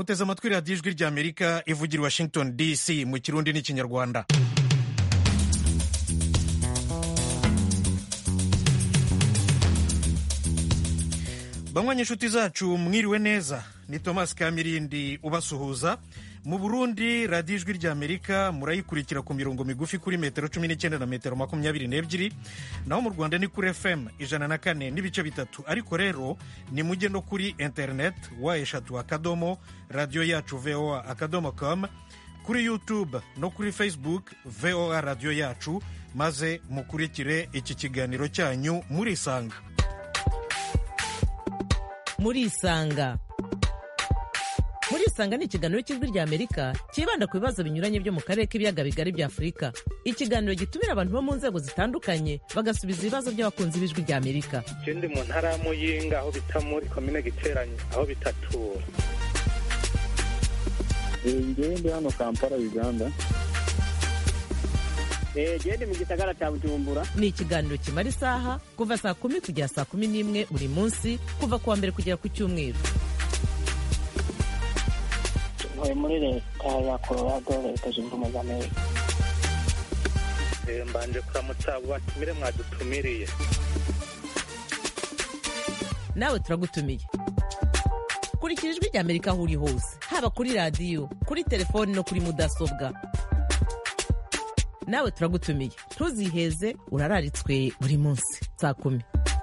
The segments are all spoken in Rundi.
muteze amatwi radiyo ijwi ry'amerika ivugira i washington dc mu kirundi n'ikinyarwanda banywa inshuti zacu mwiriwe neza ni thomas kamirindi ubasuhuza mu burundi radiyo ijwi ry'amerika murayikurikira ku mirongo migufi kuri metero cumi n'icyenda na metero makumyabiri n'ebyiri naho mu rwanda ni kuri fm ijana na kane n'ibice bitatu ariko rero ni mujye no kuri interineti wa eshatu akadomo radiyo yacu voa akadomo com kuri youtube no kuri facebook voa radiyo yacu maze mukurikire iki kiganiro cyanyu murisanga murisanga murisanga ni ikiganiro cy'ijwi ry'amerika cyibanda ku bibazo binyuranye byo mu karere k'ibiyaga bigari bya afurika ikiganiro gitumira abantu bo mu nzego zitandukanye bagasubiza ibibazo by'abakunzi b'ijwi ry'amerika je ndi mu ntara ya muyinga aho bita muri komine giteranyi aho bitatura ngewe ndi hano kampala uganda gende mu gisagara cya bujumbura ni ikiganiro kimara isaha kuva saa kumi kugera saa kumi n'imwe buri munsi kuva ku wa mbere kugera ku cyumweru ntuye muri leta ya colorado leta zunze ubumwe za amerika Eh, mbanje kuramutsa abo batumire mwadutumiriye nawe turagutumiye kurikira ijwi ry'amerika aho uri hose haba kuri radiyo kuri telefoni no kuri mudasobwa nawe turagutumiye ntuziheze urararitswe buri munsi saa kumi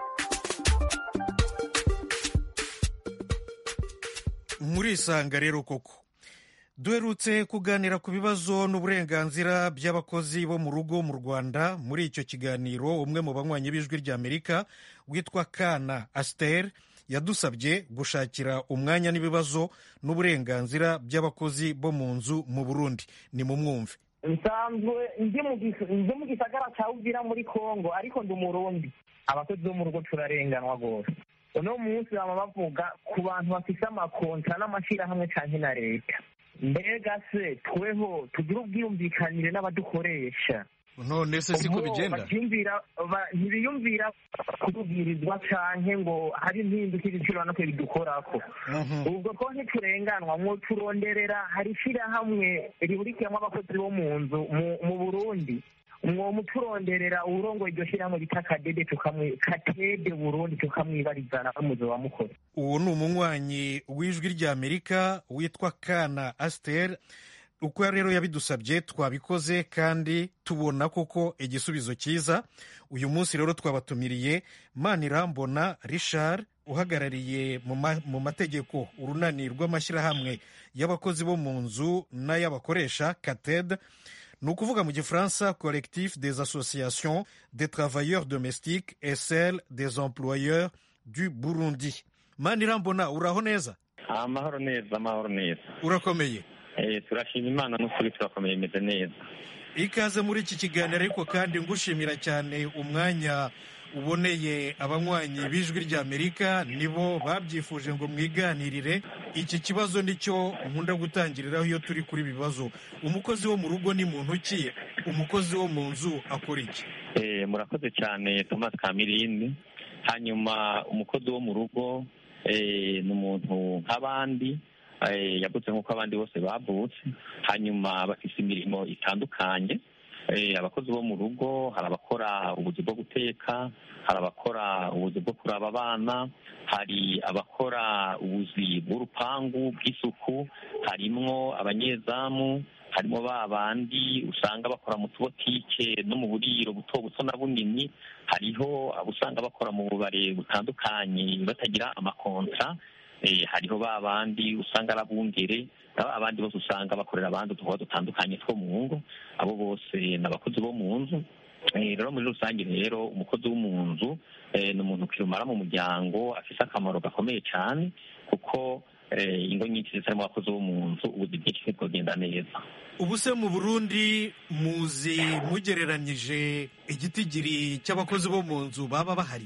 murisanga rero koko duherutse kuganira ku bibazo n'uburenganzira by'abakozi bo mu rugo mu rwanda muri icyo kiganiro umwe mu banywanyi b'ijwi ry'amerika witwa kana asiteri yadusabye gushakira umwanya n'ibibazo n'uburenganzira by'abakozi bo mu nzu mu burundi ni mu mwumve nsanzwe ndi mu gis- ndi mu gisagara cya uvira muri kongo ariko ndi umurundi abakozi bo mu rugo turarenganwa rwose uno munsi baba bavuga ku bantu bafite amakonta n'amashyirahamwe cyane na leta mbega se tweho tugire ubwiyumvikanire n'abadukoresha none se siko Ubwo bigenda bacyumvira ba- ntibiyumvira kutubwirizwa canke ngo hari impinduka ibiciro no bidukorako Mhm. ubwo ko ntiturenganwa mwo turonderera hari ishyirahamwe rihurikiyemo abakozi bo mu nzu mu- mu burundi mwo muturonderera uwurongoye iryo shyirahamwe bita kadede tukamwi katede burundi tukamwibarizana n'umuzi wa mukore uwo ni umunywanyi w'ijwi ry'amerika witwa kana asiteri uko rero yabidusabye twabikoze kandi tubona koko igisubizo cyiza uyu munsi rero twabatumiriye manirambona richard uhagarariye mu ma- mu mategeko urunani rw'amashyirahamwe y'abakozi bo mu nzu n'ay'abakoresha kated ni ukuvuga mu gifaransa collectif des associations des travailleurs domestiques et celle des employeurs du burundi manirambona uraho neza amahoro neza amahoro neza urakomeye Eh, turashima imana n'ukuri turakomeye imeze neza ikaze muri iki kiganiro ariko kandi ngushimira cyane umwanya uboneye abanywanyi b'ijwi ry'amerika nibo babyifuje ngo mwiganirire iki kibazo nicyo nkunda gutangiriraho iyo turi kuri ibi bibazo umukozi wo mu rugo ni muntu ki umukozi wo mu nzu akora iki Eh, murakoze cyane thomas kamirindi hanyuma umukozi wo mu rugo eh, ni umuntu nk'abandi eh, yavutse nk'uko abandi bose bavutse hanyuma bafite imirimo itandukanye Eh, abakozi bo mu rugo hari abakora ubuzi bwo guteka hari abakora ubuzi bwo kuraba abana hari abakora ubuzi bw'urupangu bw'isuku harimwo abanyezamu harimo ba bandi usanga bakora mu tubotike no mu buriro buto buto na bunini hariho abo usanga bakora mu bubare butandukanye batagira amakontra eh, hariho ba bandi usanga ari abungere na abandi bose usanga bakorera abandi udukorwa dutandukanye two mu ngo abo bose ni abakozi bo mu nzu Eh, rero muri rusange rero umukozi wo mu nzu eh, ni umuntu kirumara mu muryango afise akamaro gakomeye cyane kuko eh, ingo nyinshi zitarimo abakozi bo mu nzu ubuzi bwinshi ntibwogenda neza ubu se mu burundi muzi mugereranyije igitigiri cy'abakozi bo mu nzu baba bahari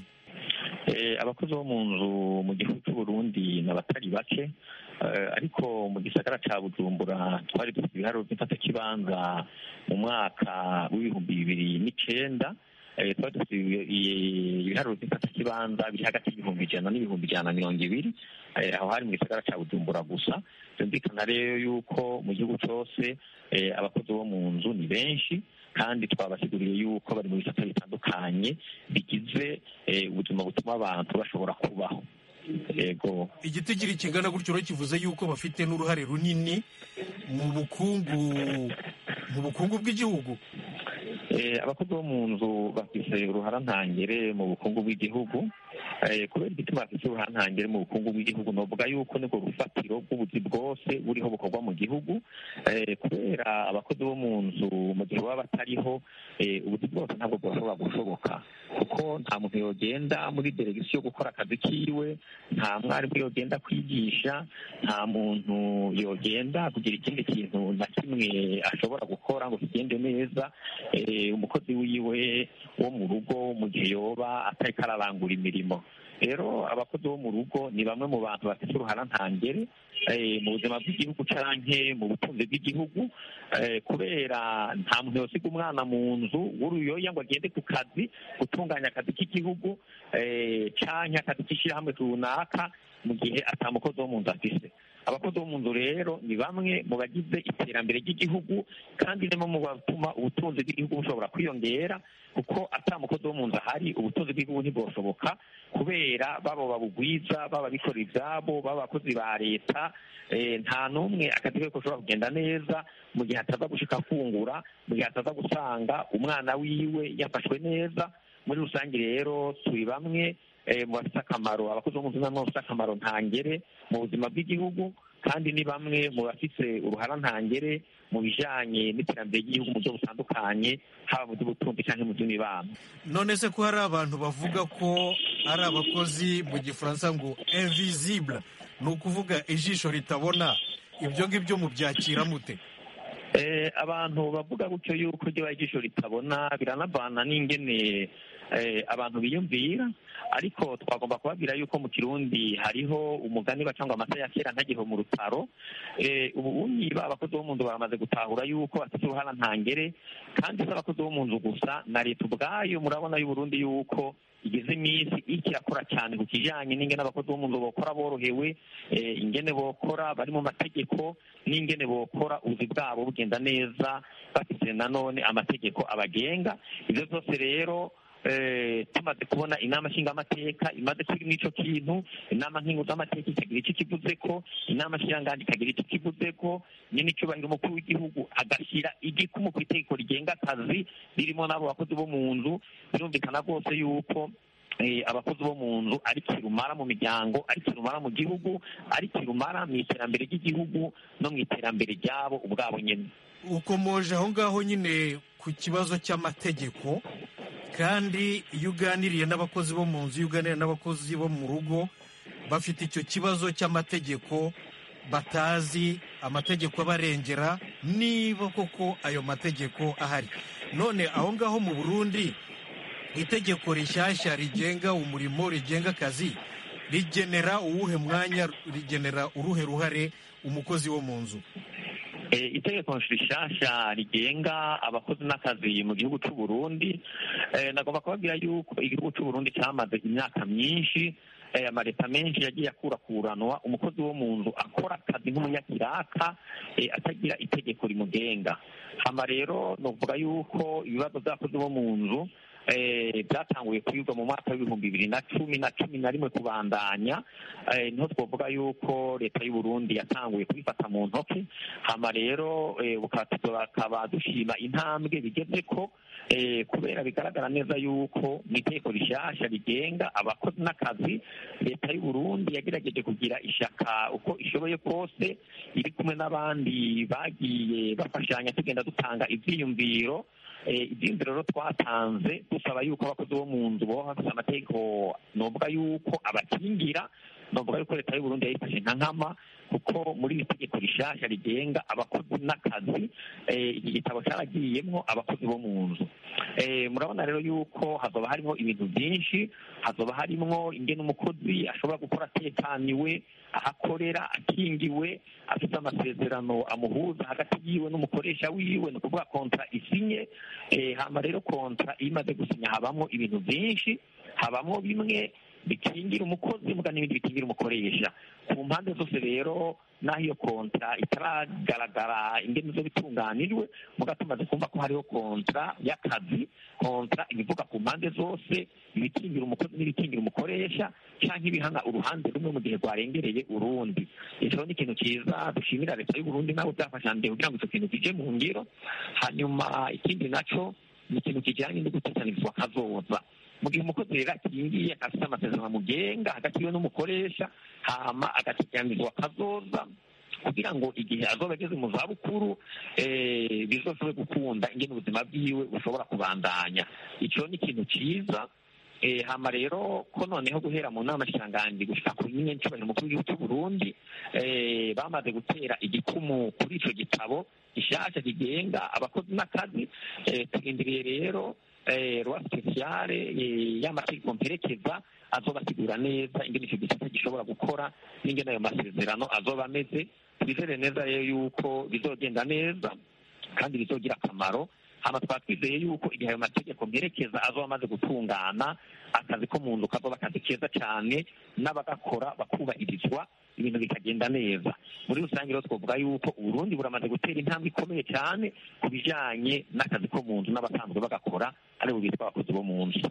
Eh, abakozi bo mu nzu mu gihugu cy'u Burundi ni abatari bake Eh, ariko mu gisagara ca bujumbura twari dufite ibiharuro by'imfatakibanza mu mwaka w'ibihumbi bibiri n'icenda Eh, twari dufite ibi- i- ibiharuro by'imfatakibanza biri hagati y'ibihumbi ijana n'ibihumbi ijana na mirongo ibiri aho hari mu gisagara cya bujumbura gusa byumvikana rero yuko mu gihugu cyose abakozi bo mu nzu ni benshi kandi twabasiguriye yuko bari mu bisata bitandukanye bigize ubuzima butuma abantu bashobora kubaho yego igitigiri kingana gutyo rero kivuze yuko bafite n'uruhare runini mu bukungu mu bukungu bw'igihugu abakozi bo mu nzu bafite uruharantangere mu bukungu bw'igihugu kubera igituma bafite uruharantangere mu bukungu bw'igihugu novuga yuko nibwo rufatiro bw'ubuzi bwose buriho bukorwa mu gihugu kubera abakozi bo mu nzu mu gihe baba batariho ubuzi bwose ntabwo bwashobora gushoboka kuko nta muntu yogenda muri delegisiyo gukora akazi kiwe nta mwarimu yogenda kwigisha nta muntu yogenda kugira ikindi kintu na kimwe ashobora gukora ngo kigende neza umukozi wiwe wo mu rugo mu gihe yoba atariko ararangura imirimo rero abakozi bo mu rugo ni bamwe mu bantu bafite uruharantangere mu buzima bw'igihugu canke mu butunzi bw'igihugu kubera nta muntu yosiga umwana mu nzu w'uruyoya ngo agende ku kazi gutunganya akazi k'igihugu canke akazi k'ishyirahamwe runaka mu gihe atamukozi wo mu nzu afise abakozi bo mu nzu rero ni bamwe mu bagize iterambere ry'igihugu kandi ni mu batuma ubutunzi bw'igihugu bushobora kwiyongera kuko atamukozi wo mu nzu ahari ubutunzi bw'igihugu ntibwoshoboka kubera baba babugwiza baba bikorera ibyabo baba abakozi ba leta nta n'umwe akazi ke gashobora kugenda neza mu gihe ataza gushika afungura mu gihe ataza gusanga umwana wiwe yafashwe neza muri rusange rero turi bamwe mu bafite akamaro abakozi bo mu nzu nabo bafite akamaro ntangere mu buzima bw'igihugu kandi ni bamwe mu bafite uruharantangere mu bijanye n'iterambere ry'igihugu mu buryo butandukanye haba mu by'ubutunzi cyangwa mu by'imibano none se ko hari abantu bavuga ko ari abakozi mu gifaransa ngo invisible ni ukuvuga ijisho ritabona ibyo ngibyo mubyakira mute abantu bavuga gutyo yuko ryo ijisho ritabona biranavana n'ingene abantu biyumvira ariko twagomba kubabwira yuko mu kirundi hariho umugani bacangwa amata ya kera ntagiho mu rutaro ubu niba abakozi bo mu nzu baramaze gutahura yuko bafite uruhara ntangere kandi si abakozi bo mu nzu gusa na leta ubwayo murabona y'uburundi yuko igeze iminsi ikirakora cyane ku kijyanye n'ingene abakozi bo mu nzu bokora borohewe ingene bokora bari mu mategeko n'ingene bokora ubuzi bwabo bugenda neza bafite nanone amategeko abagenga ibyo byose rero tumaze kubona inama nshingamateka imaze kuri n'icyo kintu inama nkinguzamateka ikagira icyo kivuze ko inama nshingangali ikagira icyo kivuze ko nyine icyubahiro umukuru w'igihugu agashyira igikumu ku itegeko rigenga akazi ririmo n'abo bakozi bo mu nzu birumvikana rwose yuko abakozi bo mu nzu ari kirumara mu miryango ari kirumara mu gihugu ari kirumara mu iterambere ry'igihugu no mu iterambere ryabo ubwabo nyine ukomoje aho ngaho nyine ku kibazo cy'amategeko kandi iyo uganiriye n'abakozi bo mu nzu iyo uganiriye n'abakozi bo mu rugo bafite icyo kibazo cy'amategeko batazi amategeko abarengera niba koko ayo mategeko ahari none aho ngaho mu burundi itegeko rishyashya rigenga umurimo rigenga akazi rigenera uwuhe mwanya rigenera uruhe ruhare umukozi wo mu nzu itegeko rishasha rigenga abakozi n'akazi mu gihugu cy'u Burundi nagomba kubabwira yuko igihugu cy'u Burundi cyamaze imyaka myinshi amaleta menshi yagiye akurakuranwa umukozi wo mu nzu akora akazi nk'umunyakiraka atagira itegeko rimugenga hama rero nuvuga yuko ibibazo by'abakozi bo mu nzu byatanguye kwigwa mu mwaka w'ibihumbi bibiri na cumi na cumi na rimwe kubandanya niho twavuga yuko leta y'u Burundi yatanguye kubifata mu ntoki hama rero bakaba dushima intambwe bigeze ko kubera bigaragara neza yuko mu itegeko rishyashya rigenga abakozi n'akazi leta y'u Burundi yagerageje kugira ishaka uko ishoboye kose iri kumwe n'abandi bagiye bafashanya tugenda dutanga ibyiyumviro ibyiyumviro rero twatanze dusaba yuko abakozi bo mu nzu boba bafite amategeko novuga yuko abakingira novuga yuko leta y'u Burundi yayifashe nka nkama kuko muri iri tegeko rishasha rigenga abakozi n'akazi iki gitabo cyaragiyemo abakozi bo mu nzu murabona rero yuko hazoba harimo ibintu byinshi hazoba harimo ingene umukozi ashobora gukora atekaniwe aho akorera akingiwe afite amasezerano amuhuza hagati yiwe n'umukoresha wiwe ni ukuvuga kontra isinye hama rero kontra iyo imaze gusinya habamo ibintu byinshi habamo bimwe bikingira umukozi muga n'ibindi bikingira umukoresha ku mpande zose rero n'aho iyo kontra itaragaragara ingene zo bitunganijwe muga tumaze kumva ko hariho kontra y'akazi kontra ibivuga ku mpande zose ibikingira umukozi n'ibikingira umukoresha canke ibihana uruhande rumwe mu gihe rwarengereye urundi ico ni ikintu ciza dushimira leta y'uburundi nawe byafashanje kugira ngo ico kintu kije mu ngiro hanyuma ikindi naco ni ikintu kijanye no gutesanyirizwa kazoza mu gihe umukozi rero akingiye afite amasezerano amugenga hagati yiwe n'umukoresha hama agateganyirizwa kazoza kugira ngo igihe azoba ageze mu zabukuru bizoshobore gukunda ingene ubuzima bwiwe bushobora kubandanya ico ni ikintu ciza hama rero ko noneho guhera mu nama nshiranganji gushika ku nyine ncubahiro umukuru w'igihugu cy'u Burundi bamaze gutera igikumu kuri ico gitabo gishasha kigenga abakozi n'akazi turindiriye rero rwa spesiale y'amategeko mperekeza azobasigura neza ingene ico gisata gishobora gukora n'ingene ayo masezerano azoba ameze twizere neza rero yuko bizogenda neza kandi bizogira akamaro hama twaba twizeye yuko igihe ayo mategeko mperekeza azoba amaze gutungana akazi ko mu nzu kazoba akazi keza cyane n'abagakora bakubahirizwa ibintu bikagenda neza muri rusange rero twavuga yuko uburundi buramaze gutera intambwe ikomeye cyane ku bijanye n'akazi ko mu nzu n'abasanzwe bagakora aribo bitwa abakozi bo mu nzu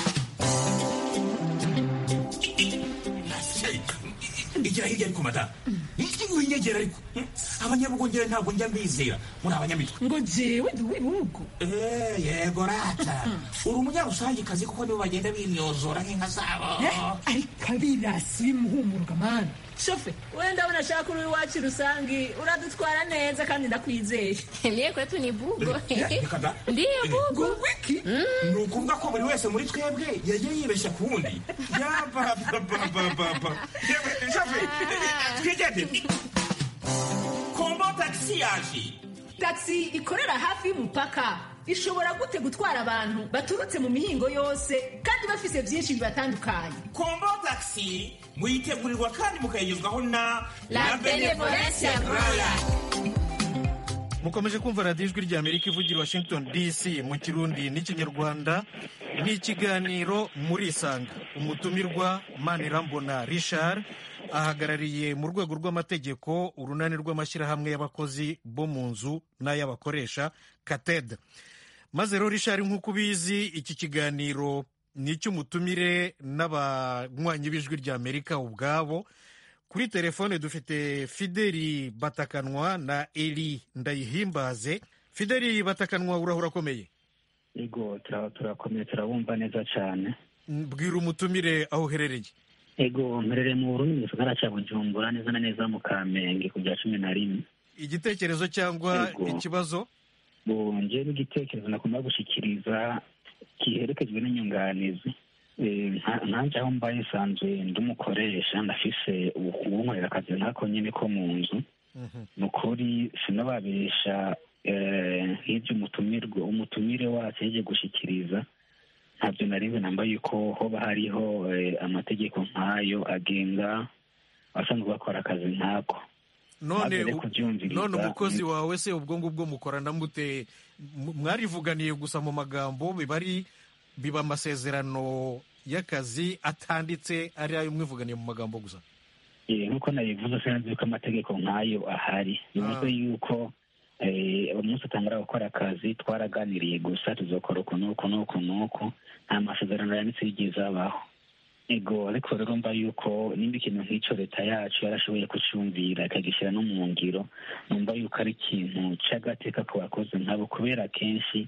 igira hirya ariko mata winyegera ariko abanyabugongera ntabwo njya mbizera muri abanyamitwe ngo jewe ndi uw'ibihugu yego rata uri umunyarusangikazi kuko nibo bagenda bimyozora nk'inka zabo ariko abirasi bimuhumuruka mani shofe wenda ndabona ashaka uri iwacu rusangi uradutwara neza kandi ndakwizeye mie kwetu ni bugo ndiyo bugo wiki ni ukuvuga ko buri wese muri twebwe yagiye yibeshya ku wundi yabababababa shofe twigende kombo tagisi yaje tagisi ikorera hafi y'umupaka ishobora gute gutwara abantu baturutse mu mihingo yose kandi bafise byinshi bibatandukanye kombo tagisi muyitegurirwa kandi mukayigezwaho na la benevolencia royal mukomeje kumva radiyo ijwi rya amerika ivugira washington dc mu kirundi n'ikinyarwanda ni ikiganiro muri isanga umutumirwa manirambona richard ahagarariye mu rwego rw'amategeko urunani rw'amashyirahamwe y'abakozi bo mu nzu n'ay'abakoresha kated maze rero richard nk'uko ubizi iki kiganiro ni icy'umutumire n'abanywanyi b'ijwi rya amerika ubwabo kuri telefone dufite fideli batakanwa na eri ndayihimbaze fideli batakanwa urahura akomeye ego turakomeye turabumva neza cyane bwira umutumire aho uherereye ego mperereye mu burundi mu gisagara cya bujumbura neza na neza mu kamenge ku bya cumi na rimwe igitekerezo cyangwa ikibazo njyewe n'igitekerezo nakunda gushyikiriza giherekejwe n'inyunganizi nkanjye aho mbaye nsanzwe ndumukoresha ndafise ubunkorera akazi nkako nyine ko mu nzu ni ukuri sinababesha nk'ibyo umutumirwa umutumire wacu yagiye gushyikiriza ntabyo na rimwe nambaye yuko hoba hariho amategeko nk'ayo agenga abasanzwe bakora akazi nk'ako none none umukozi wawe se ubwo ngubwo mukorana mute mwarivuganiye gusa mu magambo biba ari biba amasezerano y'akazi atanditse ari ayo mwivuganiye mu magambo gusa nk'uko nabivuze sinzi ko amategeko nk'ayo ahari bivuze yuko umunsi utangura gukora akazi twaraganiriye gusa tuzakora uku n'uku n'uku n'uku nta masezerano yanditse yigeze abaho ego ariko rero mba yuko nimba ikintu nk'icyo leta yacu yarashoboye kucyumvira ikagishyira no mu ngiro numva yuko ari ikintu cy'agateka ku bakozi nkabo kubera kenshi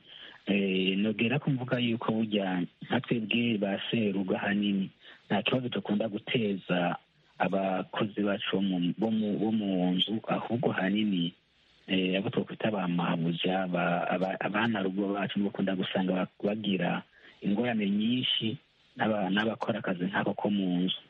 nogera ko mvuga yuko burya nka twebwe ba seruga ahanini nta kibazo dukunda guteza abakozi bacu bo mu nzu ahubwo ahanini abo twakwita ba mabuja abana rugo bacu bakunda gusanga bagira ingorane nyinshi n'abakora akazi nk'ako ko mu nzu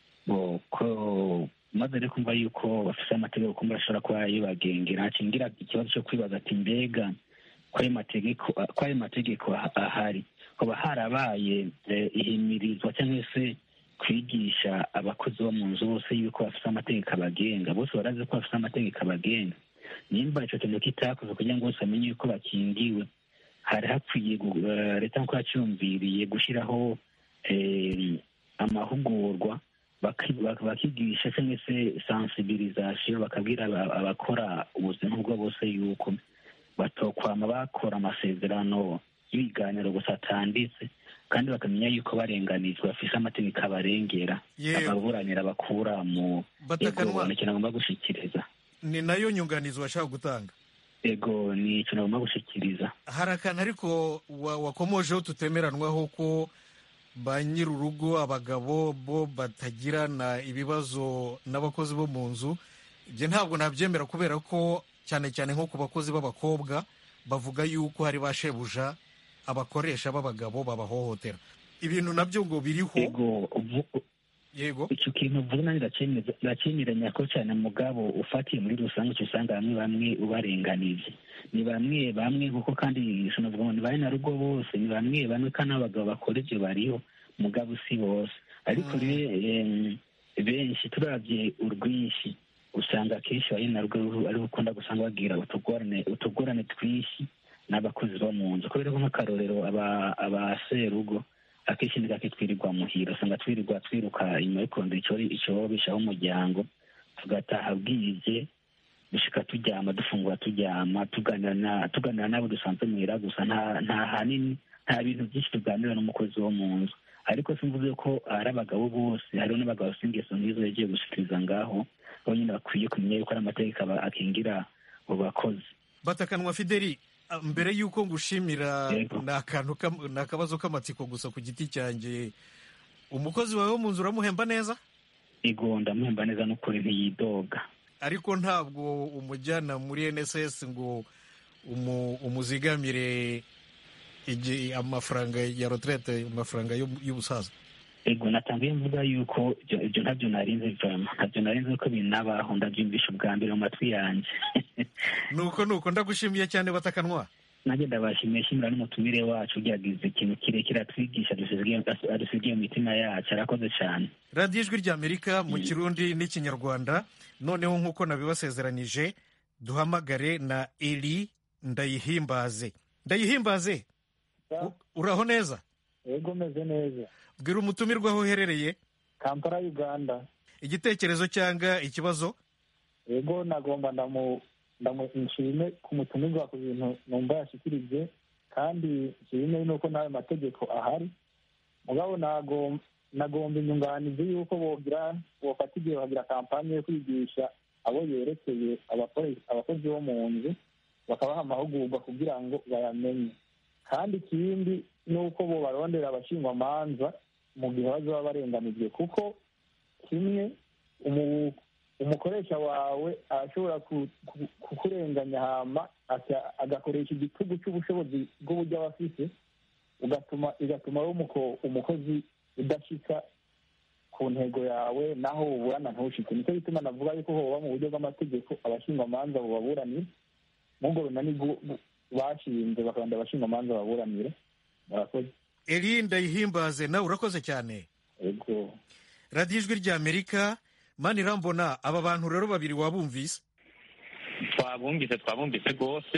maze rero kumva yuko bafite amategeko kumva ashobora kuba yibagengera hakingira ikibazo cyo kwibaza ati mbega ko ayo mategeko ahari hoba harabaye ihimirizwa cyangwa se kwigisha abakozi bo mu nzu bose yuko bafite amategeko abagenga bose barazi ko bafite amategeko abagenga nimba icyo kintu kitakoze kugira ngo bose bamenye yuko bakingiwe hari hakwiye leta nk'uko yacyumviriye gushyiraho amahugurwa baki- bak- bakigisha cyangwa se sensibilisation bakabwira aba- abakora ubuzima ubwo bose yuko batokwama bakora amasezerano y'ibiganiro gusa atanditse kandi bakamenya yuko barenganijwe bafise amategeko abarengera Yewe. ababuranira bakura mu Batakanwa. ego ni ikintu agomba gushikiriza ni nayo nyunganizi washaka gutanga ego ni ikintu agomba gushikiriza hari akantu ariko wa- wakomojeho tutemeranwaho ko ba nyir'urugo abagabo bo batagirana ibibazo n'abakozi bo mu nzu ibyo ntabwo nabyemera kubera ko cyane cyane nko ku bakozi b'abakobwa bavuga yuko hari ba shebuja abakoresha b'abagabo babahohotera ibintu nabyo ngo biriho ego uvu- yego icyo kintu uvuze nanjye ndacemeza- ndacemeranya ko cyane mugabo ufatiye muri rusange uca usanga bamwe bamwe ubarenganije ni bamwe bamwe kuko kandi sinavuga ngo ni bane na rugo bose ni bamwe bamwe kandi n'abagabo bakora ibyo bariho mugabo si bose ariko rero em, benshi turabye urwinshi usanga akenshi bari na rugo ari ukunda gusanga bagira utugorane utugorane twinshi n'abakozi bo mu nzu kubera ko nk'akarorero aba- abaserugo akenshi ni gake twirirwa muhira usanga twirirwa twiruka inyuma yo kurondera icyo icyorobeshaho umuryango tugataha bwije dushika turyama dufungura turyama tuganira na tuganira n'abo dusanzwe muhira gusa nta nta hanini nta bintu byinshi tuganira n'umukozi wo mu nzu ariko simvuze ko ari abagabo bose hariho n'abagabo bafite ingeso nk'izo yagiye gushikiriza ngaho bo nyine bakwiye kumenya yuko ari amategeko aba- akingira abo bakozi batakanwa fideli ah, mbere y'uko ngushimira Yego. ni akantu kam- ni akabazo k'amatsiko gusa ku giti cyanjye umukozi wawe wo mu nzu uramuhemba neza ego ndamuhemba neza n'ukuri ntiyidoga ariko ntabwo umujyana muri nss ngo umu- umuzigamire igihe amafaranga ya retraite amafaranga y'u- y'ubusaza ego natangiye mvuga yuko ibyo ibyo ntabyo narinze vama ntabyo narinze ko binabaho ndabyumvisha ubwa mbere mu matwi yanjye nuko nuko ndagushimiye cyane batakanwa nanjye ndabashimiye shimira n'umutumire wacu ugerageza ikintu kirekire atwigisha adusigiye- adusigiye mu mitima yacu arakoze cyane radiyo ijwi ry'amerika mu kirundi n'ikinyarwanda noneho nk'uko nabibasezeranije duhamagare na eri ndayihimbaze ndayihimbaze u- uraho neza yego meze neza bwira umutumirwa aho uherereye kampala uganda igitekerezo cyangwa ikibazo yego nagomba ndamu ndamu nshime ku mutumirwa ku bintu numva yashikirije kandi nshime nuko n'ayo mategeko ahari mugabo nagom- nagomba inyunganizi y'uko bogira bofata igihe bakagira kampani yo kwigisha abo yerekeye abakore- abakozi bo mu nzu bakabaha amahugurwa kugira ngo bayamenye kandi ikindi ni uko bo barondera abashingwamanza mu gihe bazaba barenganijwe kuko kimwe umu- umukoresha wawe arashobora ku- ku- kukurenganya hama aka- agakoresha igitugu cy'ubushobozi bw'uburyo aba afite ugatuma igatuma wowe umuko- umukozi udashika ku ntego yawe naho uburana ntushike nicyo gituma navuga yuko hoba mu buryo bw'amategeko abashingwamanza bubaburanira n'ubwo runani bwu- bu- bashinze bakabanda abashingwamanza baburanira murakoze eri ndayihimbaze nawe urakoze cyane yego radiyo ijwi ry'amerika mani irambona aba bantu rero babiri wabumvise twabumvise twabumvise rwose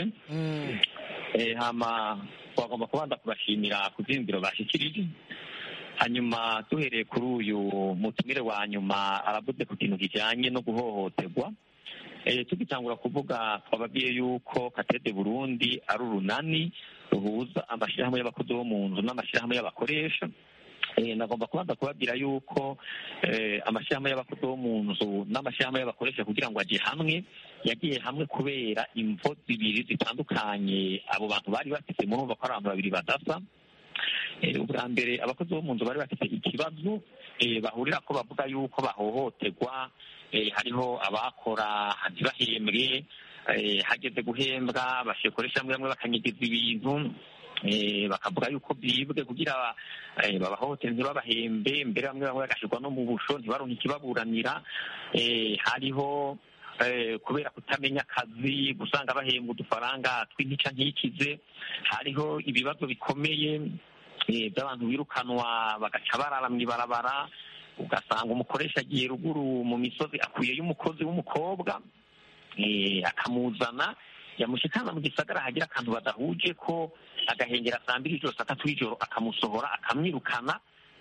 Eh, hama twagomba kubanza kubashimira ku byiyumviro bashyikirije hanyuma duhereye kuri uyu mutumire wa nyuma aravuze ku kintu kijyanye no guhohoterwa Eh, tugitangura kuvuga twababwiye yuko katede burundi ari urunani ruhuza amashyirahamwe y'abakozi bo mu nzu n'amashyirahamwe y'abakoresha Eh, nagomba kubanza kubabwira yuko eh, amashyirahamwe y'abakozi bo mu nzu n'amashyirahamwe y'abakoresha kugira ngo ajye hamwe yagiye hamwe kubera imvo zibiri zitandukanye abo bantu bari bafite murumva ko ari abantu babiri badasa Eh, ubwa mbere abakozi bo mu nzu bari bafite ikibazo eh, bahurira ko bavuga yuko bahohoterwa eh, hariho abakora ntibahembwe eh, hageze guhembwa bashikoresha bamwe bamwe bakanyigiza ibintu eh, bakavuga yuko byibwe kugira eh, babahohotere ntibabahembe mbere bamwe bamwe bagashyirwa no mu busho ntibaronke ikibaburanira eh, hariho eh, kubera kutamenya akazi gusanga bahembwa udufaranga tw'intica ntikize hariho ibibazo bikomeye eh, by'abantu birukanwa bagaca barara mu ibarabara ugasanga umukoresha agiye ruguru mu misozi akuyeyo umukozi w'umukobwa eh, akamuzana yamushikana mu gisagara hagira akantu badahuje ko agahengera saa mbiri ijoro saa tatu y'ijoro akamusohora akamwirukana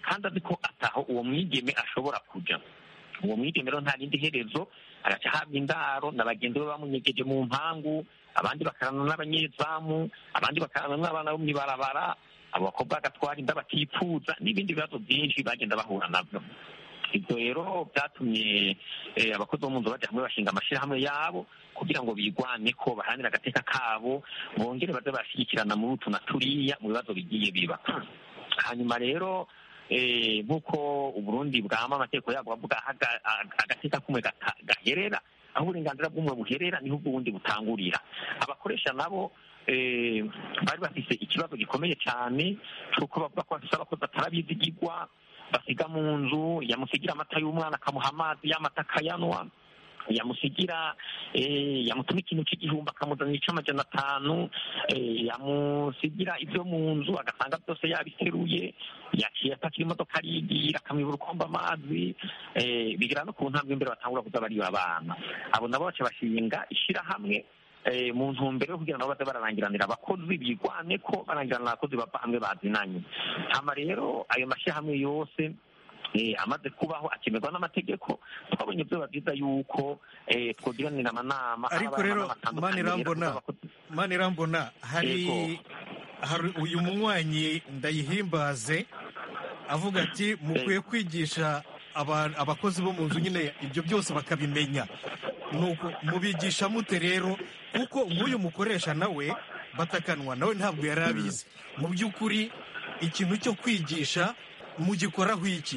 kandi azi ko ataho uwo mwigeme ashobora kuja uwo mwigeme rero nta rindi herezo agaca ahabwa indaro na bagenzi be bamunyegeje mu mpangu abandi bakarana n'abanyezamu abandi bakarana n'abana bo mw'ibarabara abo bakobwa bagatwara inda batipfuza n'ibindi bibazo byinshi bagenda bahura nabyo ibyo rero byatumye eh, abakozi bo mu nzu bajya hamwe bashinga amashyirahamwe yabo kugira ngo bigwane ko baharanire agateka kabo bongere baze barashyigikirana muri utu na turiya mu bibazo bigiye biba hanyuma rero eh, nk'uko uburundi bwama amategeko yabwo avuga aho aga- aga- agateka kumwe gata- gaherera aho uburenganzira bw'umwe buherera niho ubw'ubundi butangurira abakoresha nabo eh, bari bafise ikibazo gikomeye cyane cy'uko bavuga ko bafise abakozi atarabizigirwa basiga mu nzu yamusigira amata y'umwana akamuha amazi y'amata akayanwa yamusigira eh, yamutuma ikintu cy'igihumbi akamuzanira icy'amajana atanu eh, yamusigira ibyo mu nzu agasanga byose yabiteruye yaciye atakira imodoka arigira akamwibura ukomba amazi eh, bigera no ku ntambwe imbere batangura kuza bariba abana abo nabo baca bashinga ishyirahamwe eh, mu ntumbero yo kugira ngo baze bararangiranira abakozi bigwane ko barangiranira abakozi bava hamwe bazinanye hama rero ayo mashyirahamwe yose eh, amaze kubaho akemerwa n'amategeko twabonye byoba byiza yuko eh, twogiranira amanama ariko haba rero amanama atandukanye mani rero irambona abakozi- mani irambona hari Yego. hari uyu munywanyi ndayihimbaze avuga ati mukwiye kwigisha aba- abakozi bo mu nzu nyine ibyo byose bakabimenya nuko mubigisha mute rero kuko nk'uyu mukoresha nawe batakanwa nawe ntabwo yari abizi mu by'ukuri ikintu cyo kwigisha mugikoraho iki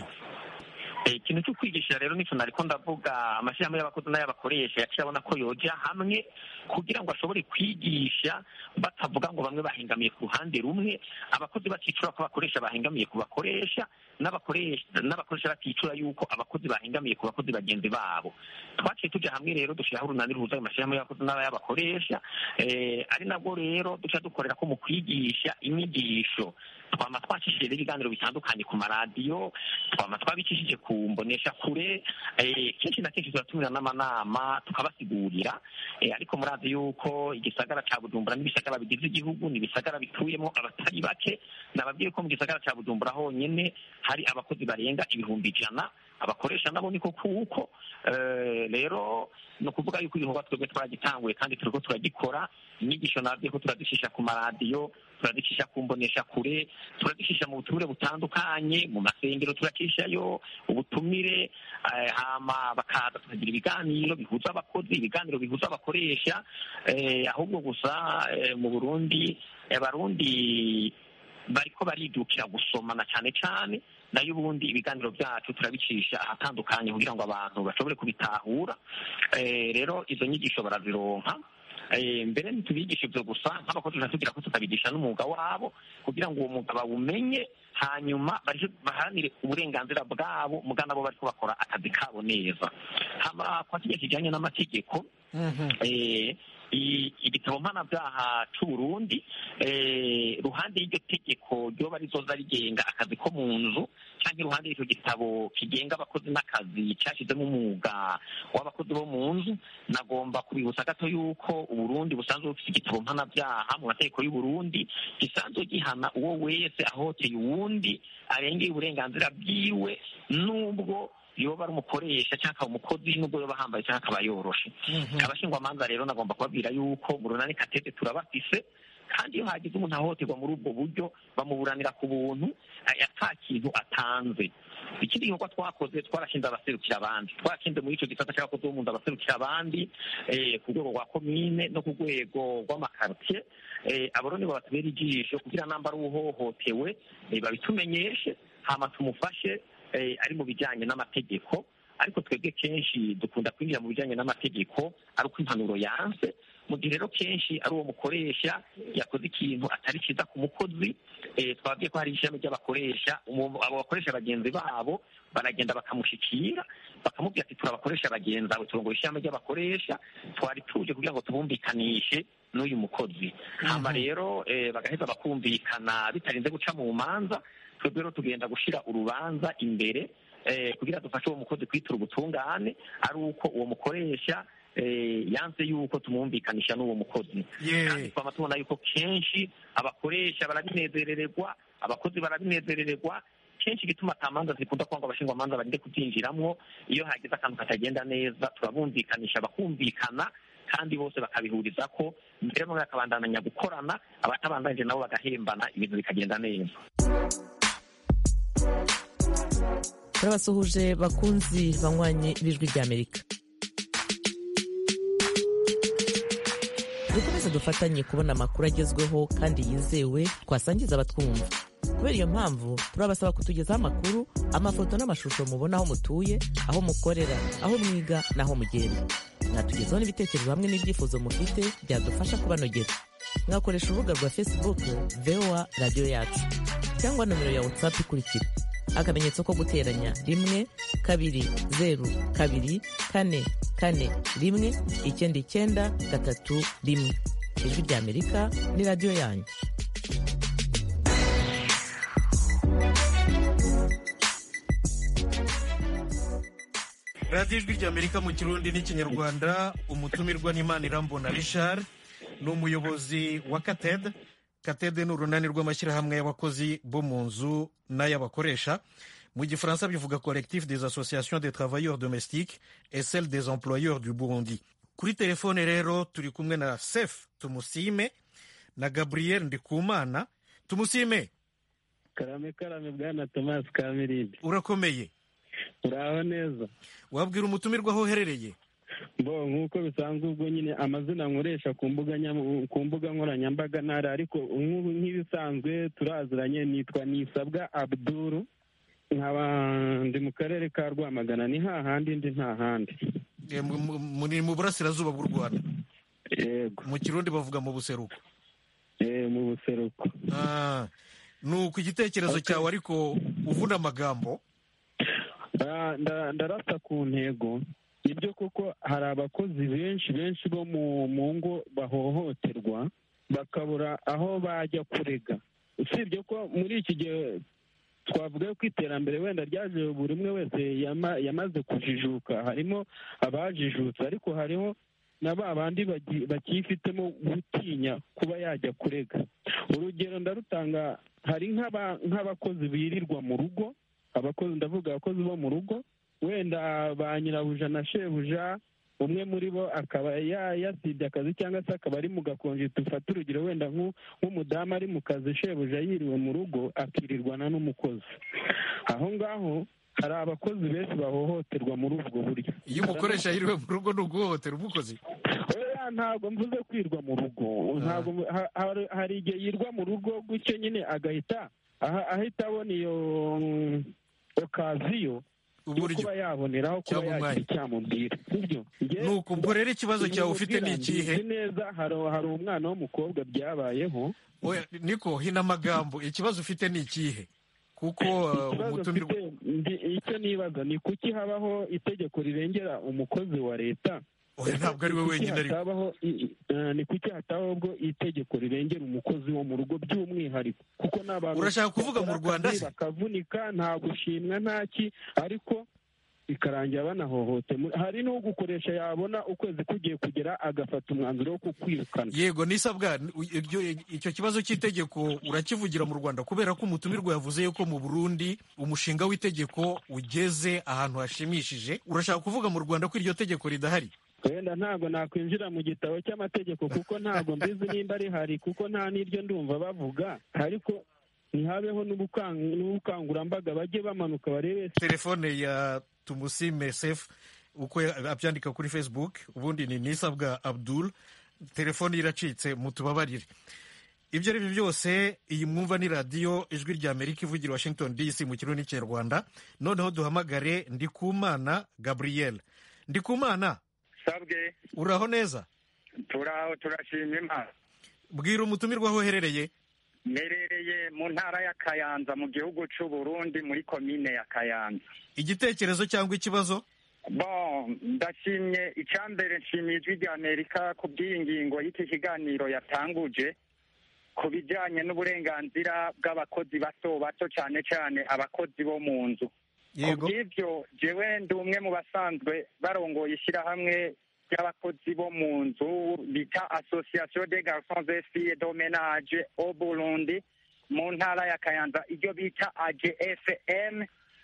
Eh, ikintu cyo kwigisha rero nicyo nariko ndavuga amashyirahamwe y'abakozi n'ay'abakoresha yaciye abona ko yoja hamwe kugira ngo ashobore kwigisha batavuga ngo bamwe bahengamiye ku ruhande rumwe abakozi baticura ko abakoresha bahengamiye ku bakoresha n'abakoresha n'abakoresha baticura yuko abakozi bahengamiye ku bakozi bagenzi babo twaciye tuja hamwe rero dushyiraho urunani ruhuza ayo mashyirahamwe y'abakozi n'ay'abakoresha eh, ari nabwo rero duca dukorera ko mu kwigisha inyigisho twama twacishije rero ibiganiro bitandukanye ku maradiyo twama twabicishije ku mbonesha kure eh, kenshi na kenshi turatumira n'amanama tukabasigurira eh, ariko murazi yuko igisagara ca bujumbura n'ibisagara bigize igihugu ni ibisagara bituyemo abatari bake nababwiye ko mu gisagara ca bujumbura honyene hari abakozi barenga ibihumbi ijana abakoresha nabo niko kuko eh, rero ni ukuvuga yuko igikorwa twebwe twaragitanguye kandi turiko turagikora inyigisho nabyo ko turazishisha ku maradiyo turazishisha ku mbonesha kure turazishisha mu butumire butandukanye mu masengero turacishayo ubutumire eh, hama bakaza tukagira ibiganiro bihuza abakozi ibiganiro bihuza abakoresha eh, ahubwo gusa eh, mu burundi abarundi bariko baridukira gusomana cyane cyane nayo ubundi ibiganiro byacu turabicisha ahatandukanye kugira ngo abantu bashobore kubitahura Eh, rero izo nyigisho barazironka Eh, mbere ntitubigisha ibyo gusa nk'abakozi tugira ko tukabigisha n'umwuga wabo kugira ngo uwo mwuga bawumenye hanyuma baje baharanire uburenganzira bwabo muga nabo bariko bakora akazi kabo neza hama kwa kijya kijanye n'amategeko eh, i- igitabo mpanabyaha c'uburundi eh, ruhande y'iryo tegeko ryoba rizoza rigenga akazi ko mu nzu cyangwa iruhande y'icyo gitabo kigenga abakozi n'akazi cyashyizemo umwuga w'abakozi bo mu nzu nagomba kubibutsa gato yuko uburundi busanzwe bufite igitabo mpanabyaha mu mategeko y'uburundi gisanzwe gihana uwo wese ahoteye uwundi arengeye uburenganzira bwiwe n'ubwo yoba ari umukoresha cyangwa akaba umukozi n'ubwo yoba ahambaye cyangwa akaba yoroshe abashingwamanza rero nagomba kubabwira yuko mu runani katete turabafise kandi iyo hagize umuntu ahohoterwa muri ubwo buryo bamuburanira ku buntu eh, ata kintu atanze ikindi gikorwa twakoze twarashinze abaserukira abandi twarashinze muri icyo gisata cy'abakozi bo mu nzu abaserukira abandi eh, ku rwego rwa komine no ku rwego rw'amakaritiye eh, abo rero nibo batubera ijisho kugira namba ari uhohotewe eh, babitumenyeshe hama tumufashe eh, ari mu bijyanye n'amategeko ariko twebwe kenshi dukunda kwinjira mu bijyanye n'amategeko ari uko impanuro yanse mu gihe rero kenshi ari uwo mukoresha yakoze ikintu atari cyiza ku mukozi eh, twabwiye ko hari ishami ry'abakoresha umu- abo bakoresha bagenzi babo baragenda bakamushikira bakamubwira ati turabakoresha bagenzi bawe turongoye ishami ry'abakoresha twari tuje kugira ngo tubumvikanishe n'uyu mukozi hama rero eh, bagaheza bakumvikana bitarinze guca mu manza twebwe rero tugenda gushira urubanza imbere eh, kugira dufashe uwo mukozi kwitura ubutungane ari uko uwo mukoresha eh, yanze yuko tumwumvikanisha n'uwo mukozi kandi twama tubona yuko kenshi abakoresha barabinezerererwa abakozi barabinezerererwa kenshi igituma ata manza zikunda kuba ngo abashingwamanza bagende kubyinjiramwo iyo hagize akantu katagenda neza turabumvikanisha bakumvikana kandi bose bakabihuriza ko mbere bamwe bakabandanya gukorana abatabandanije nabo bagahembana ibintu bikagenda neza turabasuhuje bakunzi banywanyi b'ijwi ry'amerika dukomeze dufatanye kubona amakuru agezweho kandi yizewe twasangiza abatwumva kubera iyo mpamvu turabasaba kutugezaho amakuru amafoto n'amashusho mubona aho mutuye aho mukorera aho mwiga n'aho mugenda mwatugezaho n'ibitekerezo hamwe n'ibyifuzo mufite byadufasha kubanogera mwakoresha urubuga rwa facebook voa radiyo yacu cyangwa nomero ya whatsapp ikurikira akamenyetso ko guteranya rimwe kabiri zeru kabiri kane kane rimwe icyenda icyenda gatatu rimwe ijwi ry'amerika ni radiyo yanyu radiyo ijwi ry'amerika mu kirundi n'ikinyarwanda umutumirwa n'imana irambona richard ni umuyobozi wa katede katede ni urunani rw'amashyirahamwe y'abakozi bo mu nzu n'ay'abakoresha mu gifaransa bivuga collectif des associations des travailleurs domestiques et celle des employeurs du burundi kuri telefone rero turi kumwe na sef tumusime na gabriel ndikumana tumusime karame karame bwana tomasi kamirindi urakomeye uraho neza wabwira umutumirwa aho uherereye bo nk'uko bisanzwe ubwo nyine amazina nkoresha ku mbuga ku mbuga nkoranyambaga ntara ariko nk'ibisanzwe turaziranye nitwa nisabwa abduru nkaba ndi mu karere ka rwamagana ni hahandi ndi nta handi ni mu burasirazuba bw'u rwanda yego mu kirundi bavuga mu buseruko mu buseruko ni uku igitekerezo cyawe ariko uvuna amagambo ndarasa ku ntego nibyo koko hari abakozi benshi benshi bo mu ngo bahohoterwa bakabura aho bajya kurega usibye ko muri iki gihe twavuga ko iterambere wenda ryaje buri umwe wese yamaze kujijuka harimo abajijutse ariko hariho na ba bandi bakifitemo gutinya kuba yajya kurega urugero ndarutanga hari nk'abakozi birirwa mu rugo abakozi ndavuga abakozi bo mu rugo wenda ba nyirabuja na shebuja umwe muri bo akaba yasibye akazi cyangwa se akaba ari mu gakonje dufate urugero wenda nk'umudamu ari mu kazi shebuja yiriwe mu rugo akirirwana n'umukozi aho ngaho hari abakozi benshi bahohoterwa muri ubwo buryo iyo umukoresha yiriwe mu rugo ni uguhohotera umukozi ntabwo mvuze kwirwa mu rugo hari igihe yirwa mu rugo gutyo nyine agahita ahita abona iyo okaziyo yo kuba yaboneraho kuba yagira icyamubwira sibyo nuko ubwo rero ikibazo cyawe ufite ni ikihe neza hari umwana w'umukobwa byabayeho niko hina amagambo ikibazo ufite ni ikihe kuko umutumirwa icyo nibaza ni kuki habaho itegeko rirengera umukozi wa leta ntabwo ari we wenyine ariko ni kuki hatabaho ubwo itegeko rirengera umukozi wo mu rugo by'umwihariko kuko n'abantu urashaka kuvuga mu rwanda se bakavunika nta gushimwa ntaki ariko bikarangira banahohote hari n'ugukoresha yabona ukwezi kugiye kugera agafata umwanzuro wo kukwirukana yego nisabwa icyo kibazo cy'itegeko urakivugira mu rwanda kubera ko umutumirwa yavuze yuko mu burundi umushinga w'itegeko ugeze ahantu hashimishije urashaka kuvuga mu rwanda ko iryo tegeko ridahari wenda ntabwo nakwinjira mu gitabo cy'amategeko kuko ntabwo mbizi nimba rihari kuko nta n'iryo ndumva bavuga ariko ntihabeho n'ubukangurambaga bajye bamanuka barebe telefone ya tumusime sefu uko abyandika kuri facebook ubundi ni nisabwa abdul telefone iracitse mutubabarire ibyo ari byo byose iyi mwumva ni radiyo ijwi rya amerika ivugira washington dc mu kirundi n'ikinyarwanda noneho duhamagare ndikumana gabriel ndikumana sabwe uraho neza turaho turashima imana bwira umutumirwa aho uherereye mperereye mu ntara ya kayanza mu gihugu cy'u Burundi muri komine ya kayanza igitekerezo cyangwa ikibazo bon ndashimye icyambere nshimiye ijwi rya amerika ku bw'iyi ngingo y'iki kiganiro yatanguje ku bijyanye n'uburenganzira bw'abakozi bato bato cyane cyane abakozi bo mu nzu ku bw'ibyo jewe ndi umwe mu basanzwe barongoye ishyirahamwe ry'abakozi bo mu nzu bita association des garçons et filles de ménage au Burundi mu ntara ya kayanza iryo bita agfm